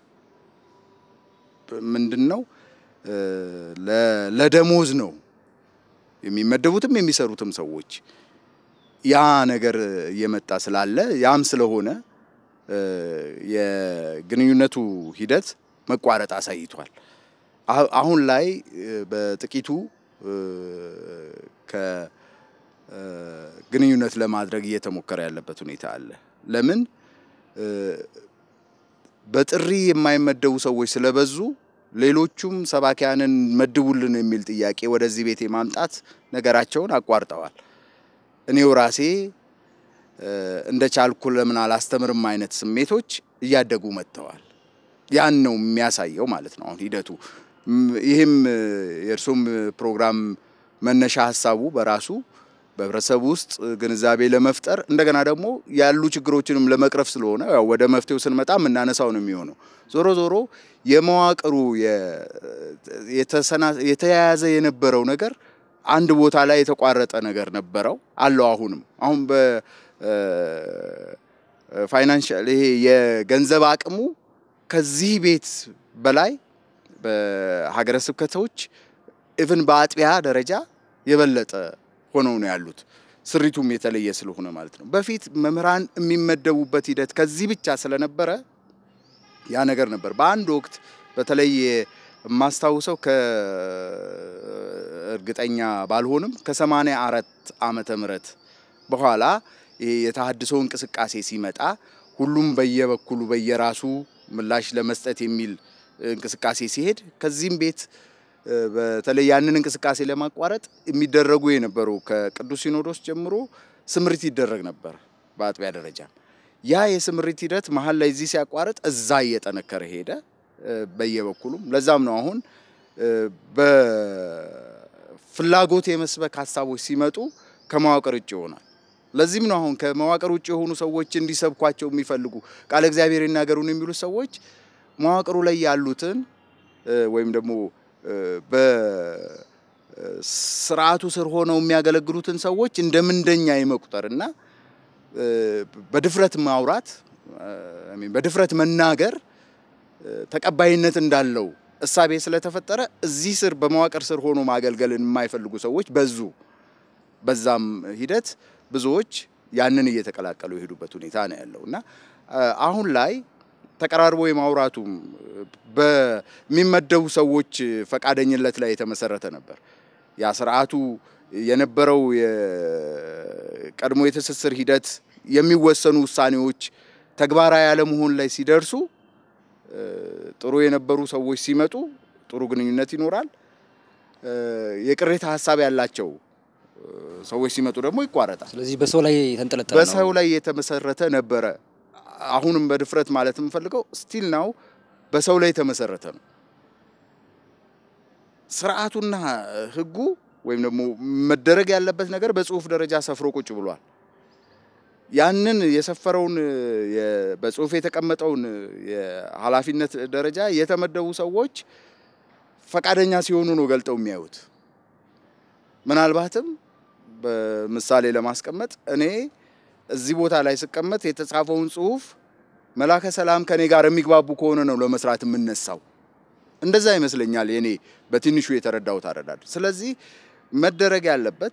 B: ምንድን ነው ለደሞዝ ነው የሚመደቡትም የሚሰሩትም ሰዎች ያ ነገር እየመጣ ስላለ ያም ስለሆነ የግንኙነቱ ሂደት መቋረጥ አሳይቷል። አሁን ላይ በጥቂቱ ከግንኙነት ለማድረግ እየተሞከረ ያለበት ሁኔታ አለ። ለምን በጥሪ የማይመደቡ ሰዎች ስለበዙ ሌሎቹም ሰባኪያንን መድቡልን የሚል ጥያቄ ወደዚህ ቤት የማምጣት ነገራቸውን አቋርጠዋል። እኔው ራሴ እንደ ቻልኩ ለምን አላስተምርም አይነት ስሜቶች እያደጉ መጥተዋል። ያን ነው የሚያሳየው ማለት ነው አሁን ሂደቱ። ይህም የእርሱም ፕሮግራም መነሻ ሀሳቡ በራሱ በህብረተሰቡ ውስጥ ግንዛቤ ለመፍጠር እንደገና ደግሞ ያሉ ችግሮችንም ለመቅረፍ ስለሆነ ያው ወደ መፍትሄው ስንመጣ የምናነሳው ነው የሚሆነው። ዞሮ ዞሮ የመዋቅሩ የተያያዘ የነበረው ነገር አንድ ቦታ ላይ የተቋረጠ ነገር ነበረው አለው። አሁንም አሁን በፋይናንሻል ይሄ የገንዘብ አቅሙ ከዚህ ቤት በላይ በሀገረ ስብከቶች ኢቭን በአጥቢያ ደረጃ የበለጠ ሆነው ነው ያሉት። ስሪቱም የተለየ ስለሆነ ማለት ነው። በፊት መምህራን የሚመደቡበት ሂደት ከዚህ ብቻ ስለነበረ ያ ነገር ነበር። በአንድ ወቅት በተለይ የማስታውሰው ከእርግጠኛ ባልሆንም ከሰማንያ አራት ዓመተ ምህረት በኋላ ይሄ የተሃድሶ እንቅስቃሴ ሲመጣ ሁሉም በየበኩሉ በየራሱ ምላሽ ለመስጠት የሚል እንቅስቃሴ ሲሄድ ከዚህም ቤት በተለይ ያንን እንቅስቃሴ ለማቋረጥ የሚደረጉ የነበሩ ከቅዱስ ሲኖዶስ ጀምሮ ስምሪት ይደረግ ነበር በአጥቢያ ደረጃ። ያ የስምሪት ሂደት መሀል ላይ እዚህ ሲያቋርጥ እዛ እየጠነከረ ሄደ በየበኩሉም። ለዛም ነው አሁን በፍላጎት የመስበክ ሀሳቦች ሲመጡ ከመዋቅር ውጭ ይሆናል። ለዚህም ነው አሁን ከመዋቅር ውጭ የሆኑ ሰዎች እንዲሰብኳቸው የሚፈልጉ ቃለ እግዚአብሔር ይናገሩን የሚሉ ሰዎች መዋቅሩ ላይ ያሉትን ወይም ደግሞ በስርዓቱ ስር ሆነው የሚያገለግሉትን ሰዎች እንደ ምንደኛ የመቁጠር እና በድፍረት ማውራት በድፍረት መናገር ተቀባይነት እንዳለው እሳቤ ስለተፈጠረ እዚህ ስር በመዋቅር ስር ሆኖ ማገልገልን የማይፈልጉ ሰዎች በዙ። በዛም ሂደት ብዙዎች ያንን እየተቀላቀሉ የሄዱበት ሁኔታ ነው ያለው እና አሁን ላይ ተቀራርቦ የማውራቱም በሚመደቡ ሰዎች ፈቃደኝነት ላይ የተመሰረተ ነበር። ያ ስርዓቱ የነበረው የቀድሞ የትስስር ሂደት የሚወሰኑ ውሳኔዎች ተግባራዊ ያለመሆን ላይ ሲደርሱ ጥሩ የነበሩ ሰዎች ሲመጡ ጥሩ ግንኙነት ይኖራል። የቅሬታ ሀሳብ ያላቸው ሰዎች ሲመጡ ደግሞ ይቋረጣል።
A: ስለዚህ በሰው ላይ የተንጠለጠለ ነው።
B: በሰው ላይ የተመሰረተ ነበረ። አሁንም በድፍረት ማለት የምፈልገው ስቲል ናው በሰው ላይ የተመሰረተ ነው። ስርዓቱና ሕጉ ወይም ደግሞ መደረግ ያለበት ነገር በጽሁፍ ደረጃ ሰፍሮ ቁጭ ብሏል። ያንን የሰፈረውን በጽሁፍ የተቀመጠውን የኃላፊነት ደረጃ የተመደቡ ሰዎች ፈቃደኛ ሲሆኑ ነው ገልጠው የሚያዩት። ምናልባትም በምሳሌ ለማስቀመጥ እኔ እዚህ ቦታ ላይ ስቀመጥ የተጻፈውን ጽሁፍ መላከ ሰላም ከኔ ጋር የሚግባቡ ከሆነ ነው ለመስራት የምነሳው። እንደዛ ይመስለኛል የኔ በትንሹ የተረዳሁት አረዳድ። ስለዚህ መደረግ ያለበት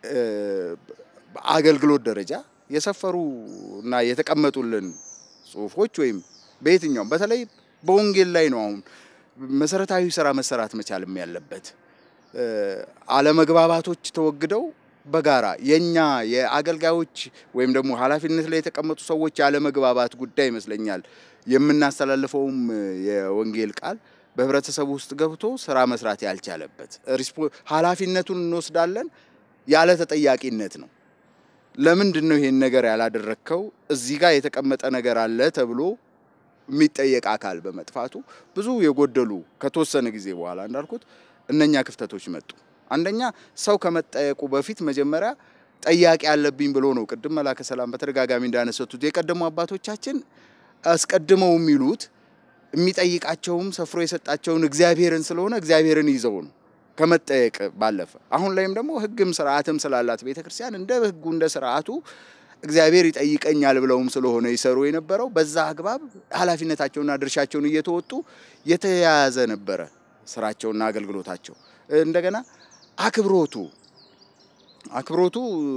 B: በአገልግሎት ደረጃ የሰፈሩ እና የተቀመጡልን ጽሁፎች ወይም በየትኛውም በተለይ በወንጌል ላይ ነው አሁን መሰረታዊ ስራ መሰራት መቻልም ያለበት። አለመግባባቶች ተወግደው በጋራ የኛ የአገልጋዮች ወይም ደግሞ ኃላፊነት ላይ የተቀመጡ ሰዎች ያለመግባባት ጉዳይ ይመስለኛል የምናስተላልፈውም የወንጌል ቃል በህብረተሰቡ ውስጥ ገብቶ ስራ መስራት ያልቻለበት ኃላፊነቱን እንወስዳለን ያለ ተጠያቂነት ነው። ለምንድን ነው ይሄን ነገር ያላደረግከው? እዚህ ጋር የተቀመጠ ነገር አለ ተብሎ የሚጠየቅ አካል በመጥፋቱ ብዙ የጎደሉ ከተወሰነ ጊዜ በኋላ እንዳልኩት እነኛ ክፍተቶች መጡ። አንደኛ ሰው ከመጠየቁ በፊት መጀመሪያ ጠያቂ አለብኝ ብሎ ነው። ቅድም መላከ ሰላም በተደጋጋሚ እንዳነሰቱት የቀደሙ አባቶቻችን አስቀድመው የሚሉት የሚጠይቃቸውም ሰፍሮ የሰጣቸውን እግዚአብሔርን ስለሆነ እግዚአብሔርን ይዘው ነው ከመጠየቅ ባለፈ። አሁን ላይም ደግሞ ሕግም ስርዓትም ስላላት ቤተክርስቲያን እንደ ሕጉ እንደ ስርዓቱ እግዚአብሔር ይጠይቀኛል ብለውም ስለሆነ ይሰሩ የነበረው በዛ አግባብ ኃላፊነታቸውና ድርሻቸውን እየተወጡ የተያያዘ ነበረ ስራቸውና አገልግሎታቸው። እንደገና አክብሮቱ አክብሮቱ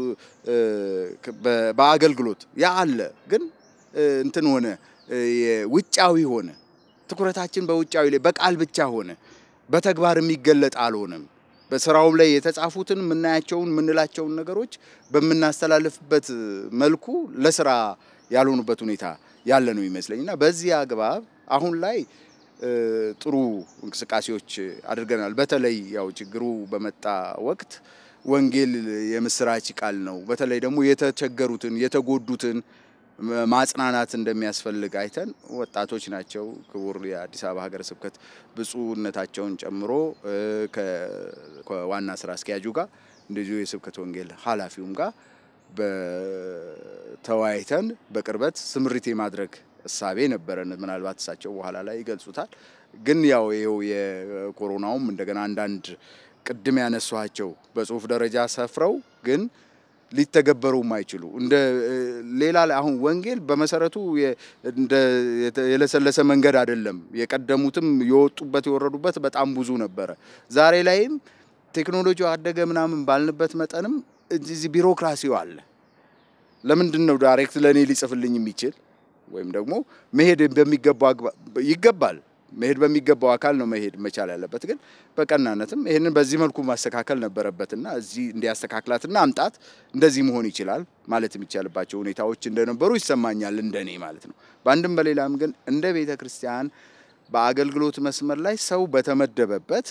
B: በአገልግሎት ያ አለ፣ ግን እንትን ሆነ ውጫዊ ሆነ። ትኩረታችን በውጫዊ ላይ በቃል ብቻ ሆነ፣ በተግባር የሚገለጥ አልሆነም። በስራውም ላይ የተጻፉትን የምናያቸውን የምንላቸውን ነገሮች በምናስተላልፍበት መልኩ ለስራ ያልሆኑበት ሁኔታ ያለ ነው ይመስለኝ እና በዚህ አግባብ አሁን ላይ ጥሩ እንቅስቃሴዎች አድርገናል። በተለይ ያው ችግሩ በመጣ ወቅት ወንጌል የምስራች ቃል ነው። በተለይ ደግሞ የተቸገሩትን የተጎዱትን ማጽናናት እንደሚያስፈልግ አይተን ወጣቶች ናቸው። ክቡር የአዲስ አበባ ሀገረ ስብከት ብፁዕነታቸውን ጨምሮ ከዋና ስራ አስኪያጁ ጋር እንደዚሁ የስብከት ወንጌል ኃላፊውም ጋር በተወያይተን በቅርበት ስምሪት የማድረግ እሳቤ ነበረን። ምናልባት እሳቸው በኋላ ላይ ይገልጹታል። ግን ያው ይኸው የኮሮናውም እንደገና አንዳንድ ቅድም ያነሷቸው በጽሁፍ ደረጃ ሰፍረው ግን ሊተገበሩ የማይችሉ እንደ ሌላ ላይ አሁን ወንጌል በመሰረቱ እንደ የለሰለሰ መንገድ አይደለም። የቀደሙትም የወጡበት የወረዱበት በጣም ብዙ ነበረ። ዛሬ ላይም ቴክኖሎጂው አደገ ምናምን ባልንበት መጠንም እዚህ ቢሮክራሲው አለ። ለምንድን ነው ዳይሬክት ለእኔ ሊጽፍልኝ የሚችል ወይም ደግሞ መሄድ በሚገባው ይገባል መሄድ በሚገባው አካል ነው መሄድ መቻል ያለበት። ግን በቀናነትም ይህንን በዚህ መልኩ ማስተካከል ነበረበትና እዚህ እንዲያስተካክላትና አምጣት እንደዚህ መሆን ይችላል ማለት የሚቻልባቸው ሁኔታዎች እንደነበሩ ይሰማኛል፣ እንደኔ ማለት ነው። በአንድም በሌላም ግን እንደ ቤተ ክርስቲያን በአገልግሎት መስመር ላይ ሰው በተመደበበት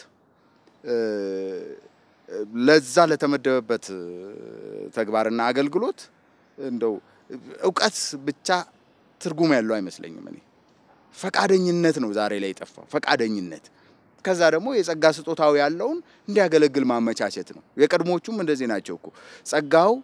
B: ለዛ ለተመደበበት ተግባርና አገልግሎት እንደው እውቀት ብቻ ትርጉም ያለው አይመስለኝም እኔ ፈቃደኝነት ነው ዛሬ ላይ የጠፋው፣ ፈቃደኝነት። ከዛ ደግሞ የጸጋ ስጦታው ያለውን እንዲያገለግል ማመቻቸት ነው። የቀድሞቹም እንደዚህ ናቸው እኮ ጸጋው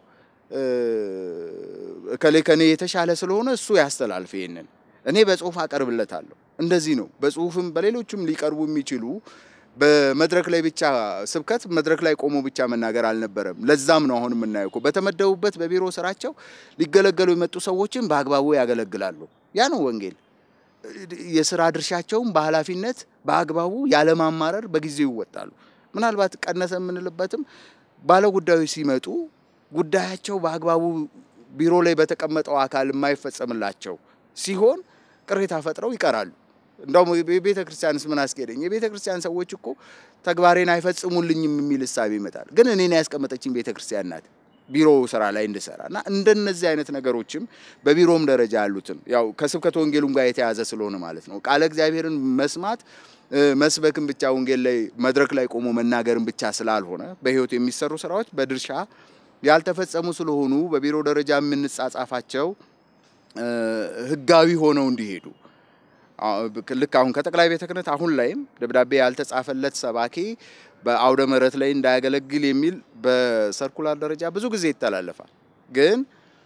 B: እከሌ ከኔ የተሻለ ስለሆነ እሱ ያስተላልፍ፣ ይሄንን እኔ በጽሁፍ አቀርብለታለሁ። እንደዚህ ነው። በጽሁፍም በሌሎችም ሊቀርቡ የሚችሉ በመድረክ ላይ ብቻ ስብከት መድረክ ላይ ቆሞ ብቻ መናገር አልነበረም። ለዛም ነው አሁን የምናየው እኮ በተመደቡበት በቢሮ ስራቸው ሊገለገሉ የመጡ ሰዎችን በአግባቡ ያገለግላሉ። ያ ነው ወንጌል። የስራ ድርሻቸውን በኃላፊነት በአግባቡ ያለማማረር በጊዜው ይወጣሉ። ምናልባት ቀነሰ የምንልበትም ባለ ጉዳዮች ሲመጡ ጉዳያቸው በአግባቡ ቢሮ ላይ በተቀመጠው አካል የማይፈጸምላቸው ሲሆን ቅሬታ ፈጥረው ይቀራሉ። እንደውም የቤተ ክርስቲያንስ ምን አስኬደኝ? የቤተ ክርስቲያን ሰዎች እኮ ተግባሬን አይፈጽሙልኝም የሚል እሳቤ ይመጣል። ግን እኔን ያስቀመጠችኝ ቤተ ክርስቲያን ናት ቢሮ ስራ ላይ እንድሰራ እና እንደነዚህ አይነት ነገሮችም በቢሮም ደረጃ ያሉትን ያው ከስብከት ወንጌሉም ጋር የተያዘ ስለሆነ ማለት ነው ቃለ እግዚአብሔርን መስማት መስበክን ብቻ ወንጌል ላይ መድረክ ላይ ቆሞ መናገርን ብቻ ስላልሆነ በሕይወት የሚሰሩ ስራዎች በድርሻ ያልተፈጸሙ ስለሆኑ በቢሮ ደረጃ የምንጻጻፋቸው ሕጋዊ ሆነው እንዲሄዱ ልክ አሁን ከጠቅላይ ቤተ ክህነት አሁን ላይም ደብዳቤ ያልተጻፈለት ሰባኪ በአውደ ምሕረት ላይ እንዳያገለግል የሚል በሰርኩላር ደረጃ ብዙ ጊዜ ይተላለፋል። ግን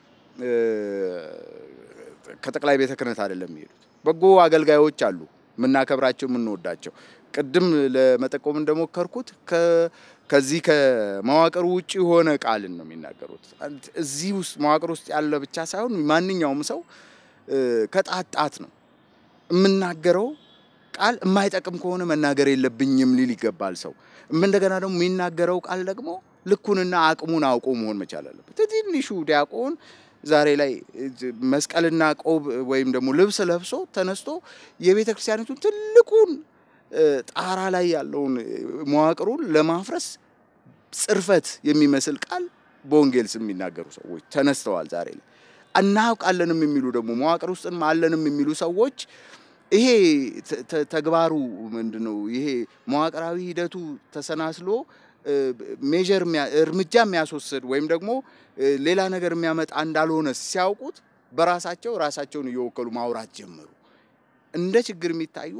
B: ከጠቅላይ ቤተ ክህነት አይደለም የሚሄዱት። በጎ አገልጋዮች አሉ የምናከብራቸው የምንወዳቸው። ቅድም ለመጠቆም እንደሞከርኩት ከዚህ ከመዋቅር ውጭ የሆነ ቃልን ነው የሚናገሩት። እዚህ ውስጥ መዋቅር ውስጥ ያለ ብቻ ሳይሆን ማንኛውም ሰው ከጣጣት ነው የምናገረው ቃል የማይጠቅም ከሆነ መናገር የለብኝም ሊል ይገባል ሰው። እንደገና ደግሞ የሚናገረው ቃል ደግሞ ልኩንና አቅሙን አውቆ መሆን መቻል አለበት። ትንሹ ዲያቆን ዛሬ ላይ መስቀልና ቆብ ወይም ደግሞ ልብስ ለብሶ ተነስቶ የቤተ ክርስቲያኒቱን ትልቁን ጣራ ላይ ያለውን መዋቅሩን ለማፍረስ ጽርፈት የሚመስል ቃል በወንጌል ስም የሚናገሩ ሰዎች ተነስተዋል ዛሬ ላይ። እናውቃለንም የሚሉ ደግሞ መዋቅር ውስጥም አለንም የሚሉ ሰዎች ይሄ ተግባሩ ምንድን ነው? ይሄ መዋቅራዊ ሂደቱ ተሰናስሎ ሜዥር እርምጃ የሚያስወስድ ወይም ደግሞ ሌላ ነገር የሚያመጣ እንዳልሆነ ሲያውቁት በራሳቸው ራሳቸውን እየወከሉ ማውራት ጀመሩ። እንደ ችግር የሚታዩ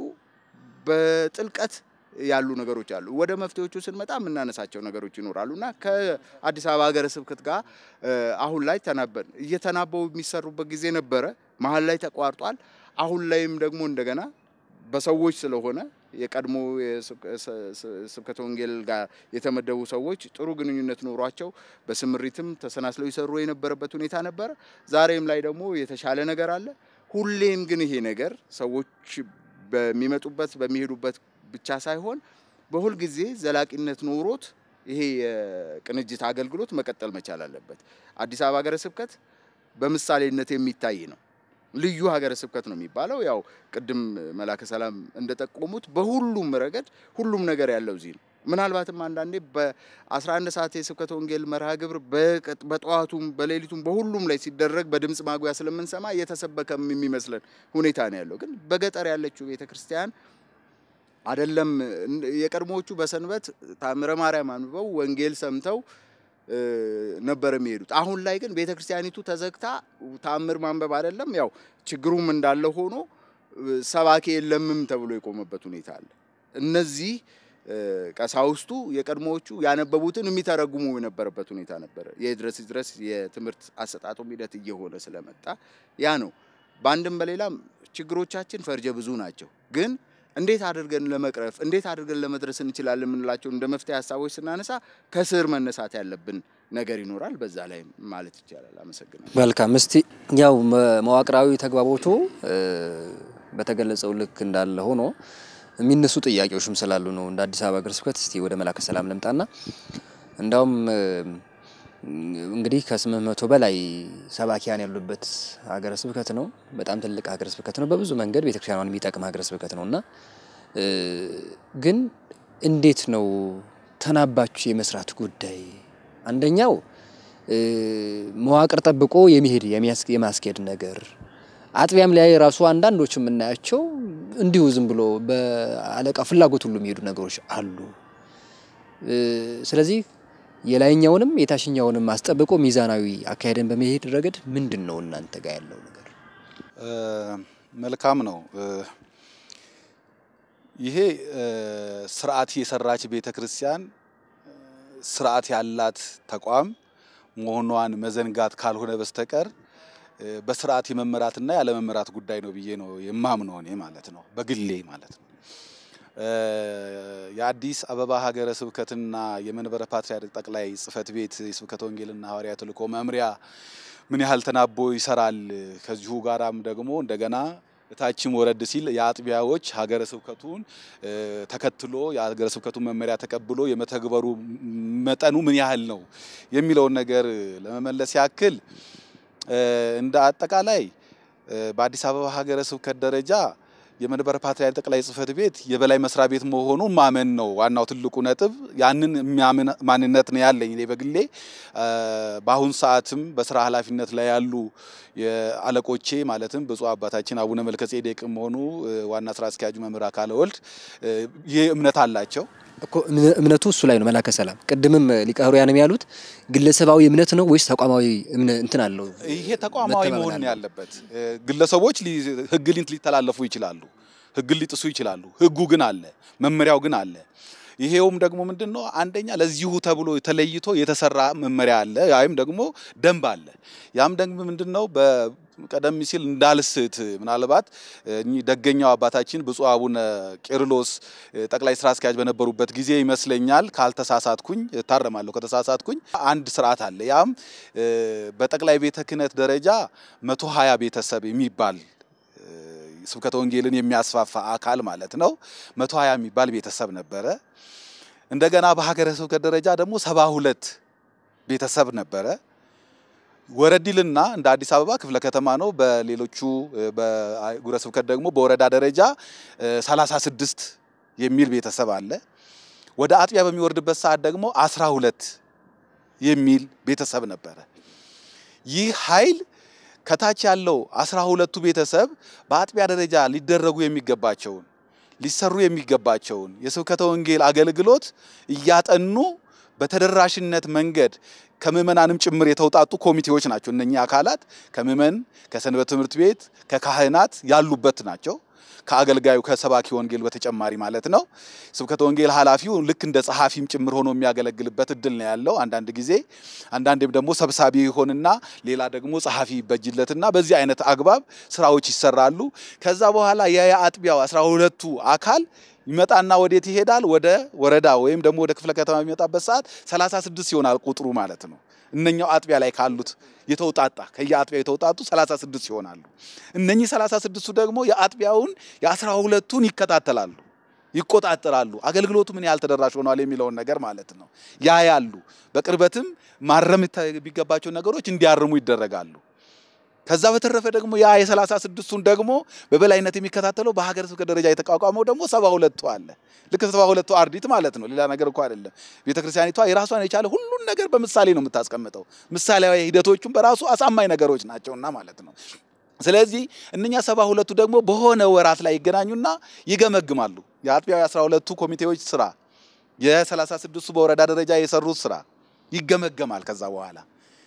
B: በጥልቀት ያሉ ነገሮች አሉ። ወደ መፍትሄዎቹ ስንመጣ የምናነሳቸው ነገሮች ይኖራሉ እና ከአዲስ አበባ ሀገረ ስብከት ጋር አሁን ላይ ተናበን እየተናበቡ የሚሰሩበት ጊዜ ነበረ። መሀል ላይ ተቋርጧል። አሁን ላይም ደግሞ እንደገና በሰዎች ስለሆነ የቀድሞ ስብከተ ወንጌል ጋር የተመደቡ ሰዎች ጥሩ ግንኙነት ኖሯቸው በስምሪትም ተሰናስለው ይሰሩ የነበረበት ሁኔታ ነበረ። ዛሬም ላይ ደግሞ የተሻለ ነገር አለ። ሁሌም ግን ይሄ ነገር ሰዎች በሚመጡበት በሚሄዱበት ብቻ ሳይሆን በሁል ጊዜ ዘላቂነት ኖሮት ይሄ የቅንጅት አገልግሎት መቀጠል መቻል አለበት። አዲስ አበባ ሀገረ ስብከት በምሳሌነት የሚታይ ነው። ልዩ ሀገረ ስብከት ነው የሚባለው። ያው ቅድም መላከ ሰላም እንደጠቆሙት በሁሉም ረገድ ሁሉም ነገር ያለው እዚህ ነው። ምናልባትም አንዳንዴ በ11 ሰዓት የስብከተ ወንጌል መርሃ ግብር በጠዋቱም በሌሊቱም በሁሉም ላይ ሲደረግ በድምፅ ማጉያ ስለምንሰማ እየተሰበከም የሚመስለን ሁኔታ ነው ያለው። ግን በገጠር ያለችው ቤተ ክርስቲያን አይደለም የቀድሞዎቹ በሰንበት ታምረ ማርያም አንብበው ወንጌል ሰምተው ነበር የሚሄዱት። አሁን ላይ ግን ቤተ ክርስቲያኒቱ ተዘግታ ታምር ማንበብ አይደለም ያው ችግሩም እንዳለ ሆኖ ሰባኪ የለምም ተብሎ የቆመበት ሁኔታ አለ። እነዚህ ቀሳውስቱ የቀድሞዎቹ ያነበቡትን የሚተረጉሙ የነበረበት ሁኔታ ነበረ። የድረስ ድረስ የትምህርት አሰጣጡም ሂደት እየሆነ ስለመጣ ያ ነው። በአንድም በሌላም ችግሮቻችን ፈርጀ ብዙ ናቸው ግን እንዴት አድርገን ለመቅረፍ እንዴት አድርገን ለመድረስ እንችላለን የምንላቸው እንደ መፍትሄ ሀሳቦች ስናነሳ ከስር መነሳት ያለብን ነገር ይኖራል። በዛ ላይ ማለት ይቻላል። አመሰግናለሁ።
A: መልካም። እስቲ ያው መዋቅራዊ ተግባቦቱ በተገለጸው ልክ እንዳለ ሆኖ የሚነሱ ጥያቄዎችም ስላሉ ነው እንደ አዲስ አበባ ሀገረ ስብከት እስቲ ወደ መላከ ሰላም ልምጣና እንዳውም እንግዲህ ከስምንት መቶ በላይ ሰባኪያን ያሉበት ሀገረ ስብከት ነው። በጣም ትልቅ ሀገረ ስብከት ነው። በብዙ መንገድ ቤተክርስቲያኗን የሚጠቅም ሀገረ ስብከት ነው እና ግን እንዴት ነው ተናባችሁ የመስራት ጉዳይ? አንደኛው መዋቅር ጠብቆ የሚሄድ የማስኬድ ነገር አጥቢያም ላይ ራሱ አንዳንዶች የምናያቸው እንዲሁ ዝም ብሎ በአለቃ ፍላጎት ሁሉ የሚሄዱ ነገሮች አሉ። ስለዚህ የላይኛውንም የታችኛውንም አስጠብቆ ሚዛናዊ አካሄድን በመሄድ ረገድ ምንድን ነው እናንተ ጋር ያለው ነገር?
C: መልካም ነው። ይሄ ስርዓት የሰራች ቤተ ክርስቲያን ስርዓት ያላት ተቋም መሆኗን መዘንጋት ካልሆነ በስተቀር በስርዓት የመመራትና ያለመመራት ጉዳይ ነው ብዬ ነው የማምነው እኔ ማለት ነው፣ በግሌ ማለት ነው። የአዲስ አበባ ሀገረ ስብከትና የመንበረ ፓትርያርክ ጠቅላይ ጽሕፈት ቤት የስብከተ ወንጌልና ሐዋርያዊ ተልእኮ መምሪያ ምን ያህል ተናቦ ይሰራል? ከዚሁ ጋራም ደግሞ እንደገና እታችም ወረድ ሲል የአጥቢያዎች ሀገረ ስብከቱን ተከትሎ የሀገረ ስብከቱን መመሪያ ተቀብሎ የመተግበሩ መጠኑ ምን ያህል ነው የሚለውን ነገር ለመመለስ ያክል እንደ አጠቃላይ በአዲስ አበባ ሀገረ ስብከት ደረጃ የመንበረ ፓትርያርክ ጠቅላይ ጽሕፈት ቤት የበላይ መስሪያ ቤት መሆኑን ማመን ነው ዋናው ትልቁ ነጥብ። ያንን የሚያምን ማንነት ነው ያለኝ እኔ በግሌ። በአሁን ሰዓትም በስራ ኃላፊነት ላይ ያሉ የአለቆቼ ማለትም ብፁዕ አባታችን አቡነ መልከጼዴቅም ሆኑ ዋና ስራ አስኪያጁ መምህር አካለ ወልድ ይህ እምነት አላቸው።
A: እኮ እምነቱ እሱ ላይ ነው። መላከ ሰላም ቅድምም ሊቀ ኅሩያንም ያሉት ግለሰባዊ እምነት ነው ወይስ ተቋማዊ እንትን አለው?
C: ይሄ ተቋማዊ መሆን ነው ያለበት። ግለሰቦች ሕግ ሊተላለፉ ይችላሉ፣ ሕግን ሊጥሱ ይችላሉ። ሕጉ ግን አለ፣ መመሪያው ግን አለ። ይሄውም ደግሞ ምንድን ነው? አንደኛ ለዚሁ ተብሎ ተለይቶ የተሰራ መመሪያ አለ ወይም ደግሞ ደንብ አለ። ያም ደንብ ምንድን ነው? ቀደም ሲል እንዳልስት ምናልባት እኚህ ደገኛው አባታችን ብፁዕ አቡነ ቄርሎስ ጠቅላይ ስራ አስኪያጅ በነበሩበት ጊዜ ይመስለኛል፣ ካልተሳሳትኩኝ፣ እታረማለሁ ከተሳሳትኩኝ፣ አንድ ስርዓት አለ። ያም በጠቅላይ ቤተ ክህነት ደረጃ መቶ ሀያ ቤተሰብ የሚባል ስብከተ ወንጌልን የሚያስፋፋ አካል ማለት ነው። መቶ ሀያ የሚባል ቤተሰብ ነበረ። እንደገና በሀገረ ስብከት ደረጃ ደግሞ ሰባ ሁለት ቤተሰብ ነበረ። ወረዲልና እንደ አዲስ አበባ ክፍለ ከተማ ነው። በሌሎቹ በአህጉረ ስብከት ደግሞ በወረዳ ደረጃ 36 የሚል ቤተሰብ አለ። ወደ አጥቢያ በሚወርድበት ሰዓት ደግሞ 12 የሚል ቤተሰብ ነበረ። ይህ ኃይል ከታች ያለው 12ቱ ቤተሰብ በአጥቢያ ደረጃ ሊደረጉ የሚገባቸውን ሊሰሩ የሚገባቸውን የስብከተ ወንጌል አገልግሎት እያጠኑ በተደራሽነት መንገድ ከምዕመናንም ጭምር የተውጣጡ ኮሚቴዎች ናቸው። እነኚህ አካላት ከምዕመን፣ ከሰንበት ትምህርት ቤት፣ ከካህናት ያሉበት ናቸው። ከአገልጋዩ ከሰባኪ ወንጌል በተጨማሪ ማለት ነው። ስብከተ ወንጌል ኃላፊው ልክ እንደ ጸሐፊም ጭምር ሆኖ የሚያገለግልበት እድል ነው ያለው። አንዳንድ ጊዜ አንዳንዴም ደግሞ ሰብሳቢ ይሆንና ሌላ ደግሞ ጸሐፊ ይበጅለትና በዚህ አይነት አግባብ ስራዎች ይሰራሉ። ከዛ በኋላ የአጥቢያው አስራ ሁለቱ አካል ይመጣና ወዴት ይሄዳል? ወደ ወረዳ ወይም ደግሞ ወደ ክፍለ ከተማ የሚመጣበት ሰዓት 36 ይሆናል ቁጥሩ ማለት ነው። እነኛው አጥቢያ ላይ ካሉት የተውጣጣ ከየአጥቢያው የተውጣጡ 36 ይሆናሉ። እነኚህ 36ቱ ደግሞ የአጥቢያውን የአስራ ሁለቱን ይከታተላሉ፣ ይቆጣጠራሉ። አገልግሎቱ ምን ያህል ተደራሽ ሆኗል የሚለውን ነገር ማለት ነው ያያሉ። በቅርበትም ማረም የሚገባቸው ነገሮች እንዲያርሙ ይደረጋሉ። ከዛ በተረፈ ደግሞ ያ የሰላሳ ስድስቱን ደግሞ በበላይነት የሚከታተለው በሀገረ ስብከት ደረጃ የተቋቋመው ደግሞ ሰባ ሁለቱ አለ። ልክ ሰባ ሁለቱ አርዲት ማለት ነው። ሌላ ነገር እኮ አይደለም። ቤተክርስቲያኒቷ የራሷን የቻለ ሁሉን ነገር በምሳሌ ነው የምታስቀምጠው። ምሳሌያዊ ሂደቶቹም በራሱ አሳማኝ ነገሮች ናቸውና ማለት ነው። ስለዚህ እነኛ ሰባ ሁለቱ ደግሞ በሆነ ወራት ላይ ይገናኙና ይገመግማሉ። የአጥቢያው የአስራ ሁለቱ ኮሚቴዎች ስራ፣ የሰላሳ ስድስቱ በወረዳ ደረጃ የሰሩት ስራ ይገመገማል። ከዛ በኋላ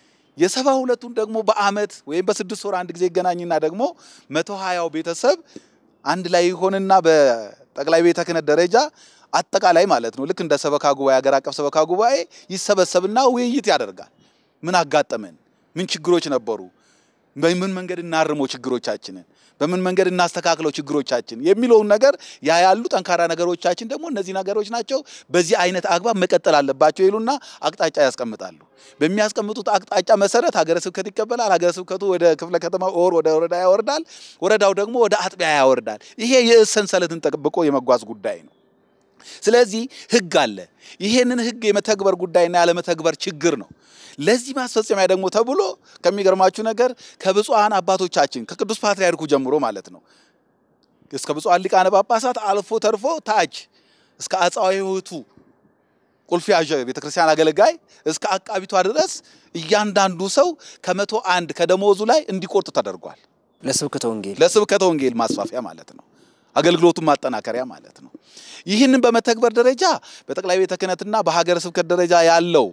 C: የሰባ ሁለቱን ደግሞ በአመት ወይም በስድስት ወር አንድ ጊዜ ይገናኝና ደግሞ መቶ ሀያው ቤተሰብ አንድ ላይ ይሆንና በጠቅላይ ቤተ ክህነት ደረጃ አጠቃላይ ማለት ነው ልክ እንደ ሰበካ ጉባኤ ሀገር አቀፍ ሰበካ ጉባኤ ይሰበሰብና ውይይት ያደርጋል። ምን አጋጠመን? ምን ችግሮች ነበሩ? በምን መንገድ እናርመው ችግሮቻችንን፣ በምን መንገድ እናስተካክለው ችግሮቻችን የሚለውን ነገር ያ ያሉ ጠንካራ ነገሮቻችን ደግሞ እነዚህ ነገሮች ናቸው፣ በዚህ አይነት አግባብ መቀጠል አለባቸው ይሉና አቅጣጫ ያስቀምጣሉ። በሚያስቀምጡት አቅጣጫ መሰረት ሀገረ ስብከት ይቀበላል። ሀገረ ስብከቱ ወደ ክፍለ ከተማ ኦር ወደ ወረዳ ያወርዳል። ወረዳው ደግሞ ወደ አጥቢያ ያወርዳል። ይሄ የእዝ ሰንሰለትን ጠብቆ የመጓዝ ጉዳይ ነው። ስለዚህ ህግ አለ። ይሄንን ህግ የመተግበር ጉዳይና ያለመተግበር ችግር ነው። ለዚህ ማስፈጸሚያ ደግሞ ተብሎ ከሚገርማችሁ ነገር ከብፁዓን አባቶቻችን ከቅዱስ ፓትርያርኩ ጀምሮ ማለት ነው እስከ ብፁዓን ሊቃነ ጳጳሳት አልፎ ተርፎ ታች እስከ አጻዊ ሕይወቱ ቁልፍ ያዥ ቤተክርስቲያን አገልጋይ እስከ አቃቢቷ ድረስ እያንዳንዱ ሰው ከመቶ አንድ ከደሞዙ ላይ እንዲቆርጥ ተደርጓል።
A: ለስብከተ ወንጌል
C: ለስብከተ ወንጌል ማስፋፊያ ማለት ነው። አገልግሎቱን ማጠናከሪያ ማለት ነው። ይህንን በመተግበር ደረጃ በጠቅላይ ቤተ ክህነትና በሀገረ ስብከት ደረጃ ያለው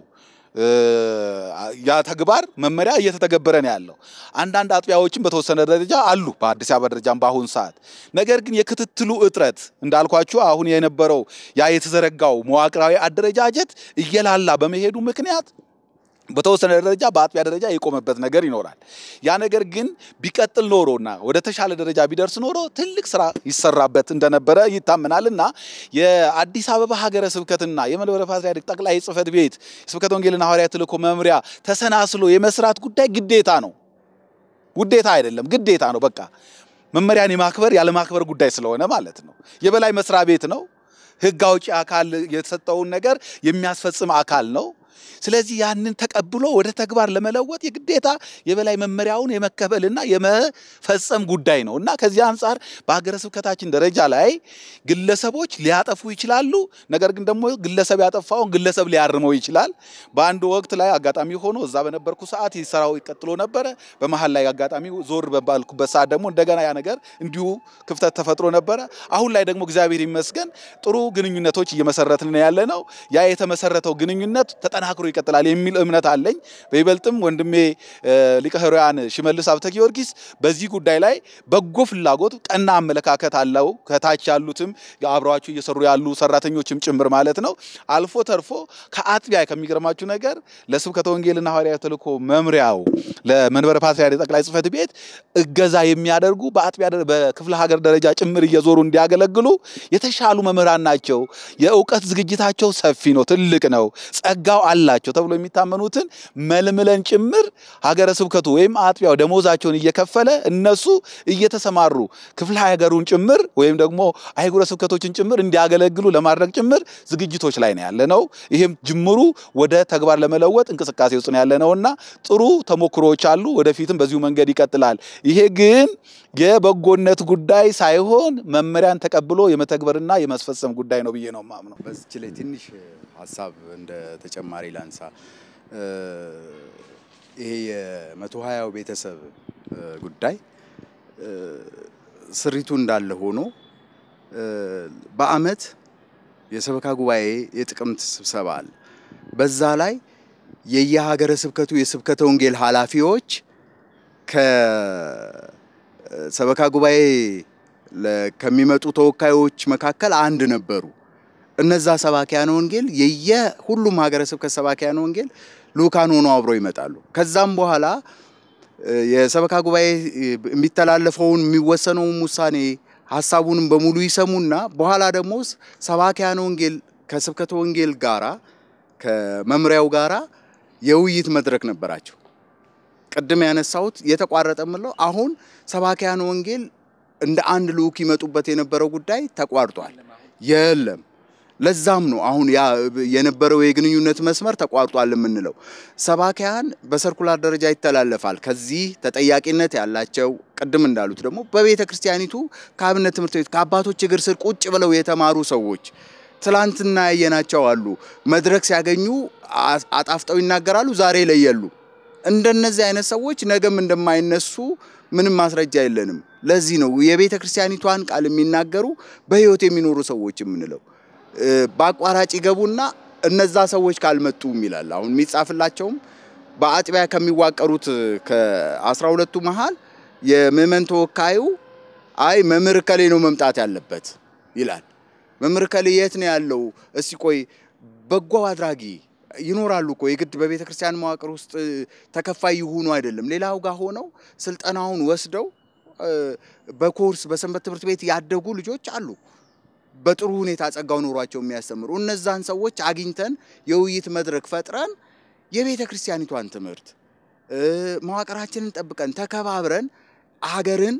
C: ያ ተግባር መመሪያ እየተተገበረ ነው ያለው። አንዳንድ አጥቢያዎችም በተወሰነ ደረጃ አሉ፣ በአዲስ አበባ ደረጃም በአሁኑ ሰዓት። ነገር ግን የክትትሉ እጥረት እንዳልኳችሁ አሁን የነበረው ያ የተዘረጋው መዋቅራዊ አደረጃጀት እየላላ በመሄዱ ምክንያት በተወሰነ ደረጃ በአጥቢያ ደረጃ የቆመበት ነገር ይኖራል። ያ ነገር ግን ቢቀጥል ኖሮና ወደ ተሻለ ደረጃ ቢደርስ ኖሮ ትልቅ ስራ ይሰራበት እንደነበረ ይታመናል እና የአዲስ አበባ ሀገረ ስብከትና የመንበረ ፓትርያርክ ጠቅላይ ጽሕፈት ቤት የስብከተ ወንጌልና ሐዋርያዊ ተልእኮ መምሪያ ተሰናስሎ የመስራት ጉዳይ ግዴታ ነው። ውዴታ አይደለም፣ ግዴታ ነው። በቃ መመሪያን የማክበር ያለማክበር ጉዳይ ስለሆነ ማለት ነው። የበላይ መስሪያ ቤት ነው። ሕግ አውጪ አካል የተሰጠውን ነገር የሚያስፈጽም አካል ነው። ስለዚህ ያንን ተቀብሎ ወደ ተግባር ለመለወጥ የግዴታ የበላይ መመሪያውን የመከበልና የመፈጸም ጉዳይ ነው እና ከዚህ አንጻር በሀገረ ስብከታችን ደረጃ ላይ ግለሰቦች ሊያጠፉ ይችላሉ። ነገር ግን ደግሞ ግለሰብ ያጠፋውን ግለሰብ ሊያርመው ይችላል። በአንድ ወቅት ላይ አጋጣሚ ሆኖ እዛ በነበርኩ ሰዓት ስራው ቀጥሎ ነበረ። በመሀል ላይ አጋጣሚ ዞር በባልኩበት ሰዓት ደግሞ እንደገና ያ ነገር እንዲሁ ክፍተት ተፈጥሮ ነበረ። አሁን ላይ ደግሞ እግዚአብሔር ይመስገን ጥሩ ግንኙነቶች እየመሰረትን ያለ ነው። ያ የተመሰረተው ግንኙነት ተጠናክሮ ይቀጥላል የሚል እምነት አለኝ። በይበልጥም ወንድሜ ሊቀ ሕሩያን ሽመልስ ሀብተ ጊዮርጊስ በዚህ ጉዳይ ላይ በጎ ፍላጎት፣ ቀና አመለካከት አለው። ከታች ያሉትም አብረዋቸው እየሰሩ ያሉ ሰራተኞችም ጭምር ማለት ነው። አልፎ ተርፎ ከአጥቢያ ከሚገርማችሁ ነገር ለስብከተ ወንጌልና ሐዋርያዊ ተልእኮ መምሪያው ለመንበረ ፓትርያርክ ጠቅላይ ጽሕፈት ቤት እገዛ የሚያደርጉ በአጥቢያ በክፍለ ሀገር ደረጃ ጭምር እየዞሩ እንዲያገለግሉ የተሻሉ መምህራን ናቸው። የእውቀት ዝግጅታቸው ሰፊ ነው፣ ትልቅ ነው፣ ጸጋው አላቸው ተብሎ የሚታመኑትን መልምለን ጭምር ሀገረ ስብከቱ ወይም አጥቢያው ደሞዛቸውን እየከፈለ እነሱ እየተሰማሩ ክፍለ ሀገሩን ጭምር ወይም ደግሞ አህጉረ ስብከቶችን ጭምር እንዲያገለግሉ ለማድረግ ጭምር ዝግጅቶች ላይ ነው ያለ ነው። ይህም ጅምሩ ወደ ተግባር ለመለወጥ እንቅስቃሴ ውስጥ ነው ያለ ነውና ጥሩ ተሞክሮዎች አሉ። ወደፊትም በዚሁ መንገድ ይቀጥላል። ይሄ ግን የበጎነት ጉዳይ ሳይሆን መመሪያን ተቀብሎ የመተግበርና የማስፈጸም ጉዳይ ነው ብዬ ነው የማምነው።
B: በዚች ላይ ትንሽ ሀሳብ እንደ ተጨማሪ ላንሳ። ይሄ የመቶ ሀያው ቤተሰብ ጉዳይ ስሪቱ እንዳለ ሆኖ በአመት የሰበካ ጉባኤ የጥቅምት ስብሰባ አለ። በዛ ላይ የየሀገረ ስብከቱ የስብከተ ወንጌል ኃላፊዎች ከሰበካ ጉባኤ ከሚመጡ ተወካዮች መካከል አንድ ነበሩ። እነዛ ሰባኪያነ ወንጌል የየ ሁሉም ሀገረ ስብከት ሰባኪያነ ወንጌል ልኡካን ሆነው አብረው ይመጣሉ። ከዛም በኋላ የሰበካ ጉባኤ የሚተላለፈውን የሚወሰነውን ውሳኔ ሀሳቡንም በሙሉ ይሰሙና በኋላ ደግሞ ሰባኪያነ ወንጌል ከስብከተ ወንጌል ጋራ ከመምሪያው ጋራ የውይይት መድረክ ነበራቸው። ቅድም ያነሳሁት የተቋረጠ ምለው አሁን ሰባኪያነ ወንጌል እንደ አንድ ልኡክ ይመጡበት የነበረው ጉዳይ ተቋርጧል። የለም ለዛም ነው አሁን ያ የነበረው የግንኙነት መስመር ተቋርጧል የምንለው። ሰባኪያን በሰርኩላር ደረጃ ይተላለፋል። ከዚህ ተጠያቂነት ያላቸው ቅድም እንዳሉት ደግሞ በቤተ ክርስቲያኒቱ ከአብነት ትምህርት ቤት ከአባቶች እግር ስር ቁጭ ብለው የተማሩ ሰዎች ትላንትና ያየናቸው አሉ። መድረክ ሲያገኙ አጣፍጠው ይናገራሉ፣ ዛሬ ላይ የሉ። እንደነዚህ አይነት ሰዎች ነገም እንደማይነሱ ምንም ማስረጃ የለንም። ለዚህ ነው የቤተ ክርስቲያኒቷን ቃል የሚናገሩ በሕይወት የሚኖሩ ሰዎች የምንለው። በአቋራጭ ይገቡና እነዛ ሰዎች ካልመጡም ይላል። አሁን የሚጻፍላቸውም በአጥቢያ ከሚዋቀሩት ከአስራ ሁለቱ መሃል የምዕመን ተወካዩ አይ መምህር ከሌ ነው መምጣት ያለበት ይላል። መምህር ከሌ የት ነው ያለው? እስቲ ቆይ በጎ አድራጊ ይኖራሉ እኮ የግድ በቤተ ክርስቲያን መዋቅር ውስጥ ተከፋይ ይሁኑ አይደለም። ሌላው ጋር ሆነው ስልጠናውን ወስደው በኮርስ በሰንበት ትምህርት ቤት ያደጉ ልጆች አሉ። በጥሩ ሁኔታ ጸጋው ኖሯቸው የሚያስተምሩ እነዛን ሰዎች አግኝተን የውይይት መድረክ ፈጥረን የቤተ ክርስቲያኒቷን ትምህርት መዋቅራችንን ጠብቀን ተከባብረን ሀገርን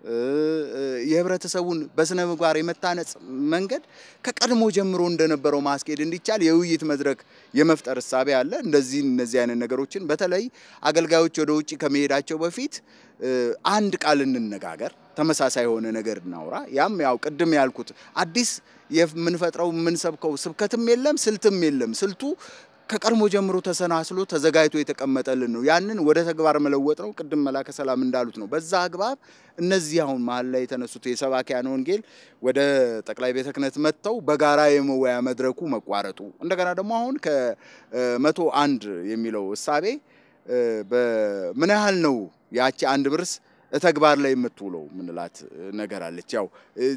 B: የህብረተሰቡን በስነ ምግባር የመታነጽ መንገድ ከቀድሞ ጀምሮ እንደነበረው ማስኬድ እንዲቻል የውይይት መድረክ የመፍጠር እሳቤ አለ። እንደዚህ እነዚህ አይነት ነገሮችን በተለይ አገልጋዮች ወደ ውጭ ከመሄዳቸው በፊት አንድ ቃል እንነጋገር፣ ተመሳሳይ የሆነ ነገር እናውራ። ያም ያው ቅድም ያልኩት አዲስ የምንፈጥረው የምንሰብከው ስብከትም የለም ስልትም የለም። ስልቱ ከቀድሞ ጀምሮ ተሰናስሎ ተዘጋጅቶ የተቀመጠልን ነው። ያንን ወደ ተግባር መለወጥ ነው። ቅድም መላከ ሰላም እንዳሉት ነው። በዛ አግባብ እነዚህ አሁን መሀል ላይ የተነሱት የሰባኪያነ ወንጌል ወደ ጠቅላይ ቤተ ክህነት መጥተው በጋራ የመወያ መድረኩ መቋረጡ እንደገና ደግሞ አሁን ከመቶ አንድ የሚለው እሳቤ በምን ያህል ነው ያቺ አንድ ብርስ ተግባር ላይ የምትውለው ምንላት ነገር አለች። ያው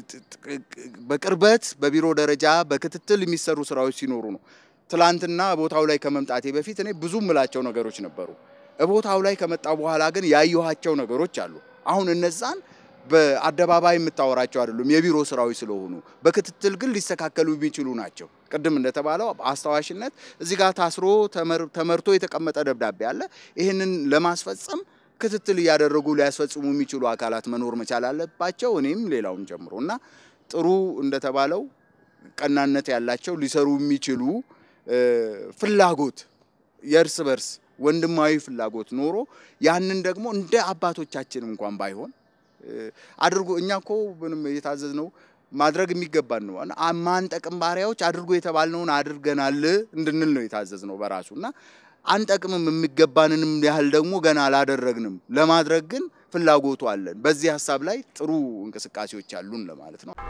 B: በቅርበት በቢሮ ደረጃ በክትትል የሚሰሩ ስራዎች ሲኖሩ ነው። ትላንትና ቦታው ላይ ከመምጣቴ በፊት እኔ ብዙ ምላቸው ነገሮች ነበሩ። ቦታው ላይ ከመጣ በኋላ ግን ያየኋቸው ነገሮች አሉ። አሁን እነዛን በአደባባይ የምታወራቸው አይደሉም፣ የቢሮ ስራዎች ስለሆኑ በክትትል ግን ሊስተካከሉ የሚችሉ ናቸው። ቅድም እንደተባለው አስታዋሽነት እዚህ ጋር ታስሮ ተመርቶ የተቀመጠ ደብዳቤ አለ። ይህንን ለማስፈጸም ክትትል እያደረጉ ሊያስፈጽሙ የሚችሉ አካላት መኖር መቻል አለባቸው። እኔም ሌላውም ጨምሮ እና ጥሩ እንደተባለው ቀናነት ያላቸው ሊሰሩ የሚችሉ ፍላጎት የእርስ በርስ ወንድማዊ ፍላጎት ኖሮ ያንን ደግሞ እንደ አባቶቻችን እንኳን ባይሆን አድርጎ እኛ እኮ ምንም የታዘዝ ነው ማድረግ የሚገባን ነው። ማንጠቅም ባሪያዎች አድርጎ የተባልነውን አድርገናል እንድንል ነው የታዘዝ ነው በራሱ እና አንጠቅምም የሚገባንንም ያህል ደግሞ ገና አላደረግንም። ለማድረግ ግን ፍላጎቱ አለን። በዚህ ሀሳብ ላይ ጥሩ እንቅስቃሴዎች አሉን ለማለት ነው።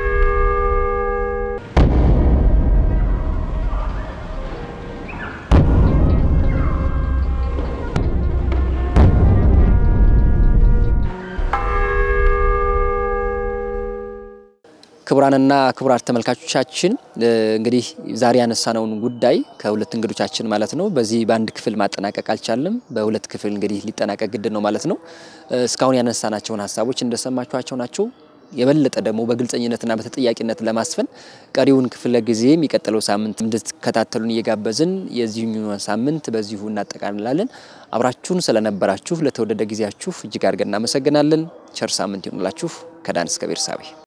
A: ክቡራንና ክቡራት ተመልካቾቻችን እንግዲህ ዛሬ ያነሳነውን ጉዳይ ከሁለት እንግዶቻችን ማለት ነው በዚህ በአንድ ክፍል ማጠናቀቅ አልቻልንም። በሁለት ክፍል እንግዲህ ሊጠናቀቅ ግድ ነው ማለት ነው። እስካሁን ያነሳናቸውን ሀሳቦች እንደሰማችኋቸው ናቸው። የበለጠ ደግሞ በግልጸኝነትና በተጠያቂነት ለማስፈን ቀሪውን ክፍለ ጊዜ የሚቀጥለው ሳምንት እንድትከታተሉን እየጋበዝን የዚህኛውን ሳምንት በዚሁ እናጠቃልላለን። አብራችሁን ስለነበራችሁ ለተወደደ ጊዜያችሁ እጅግ አድርገን እናመሰግናለን። ቸር ሳምንት ይሆንላችሁ። ከዳን እስከ ቤርሳቤ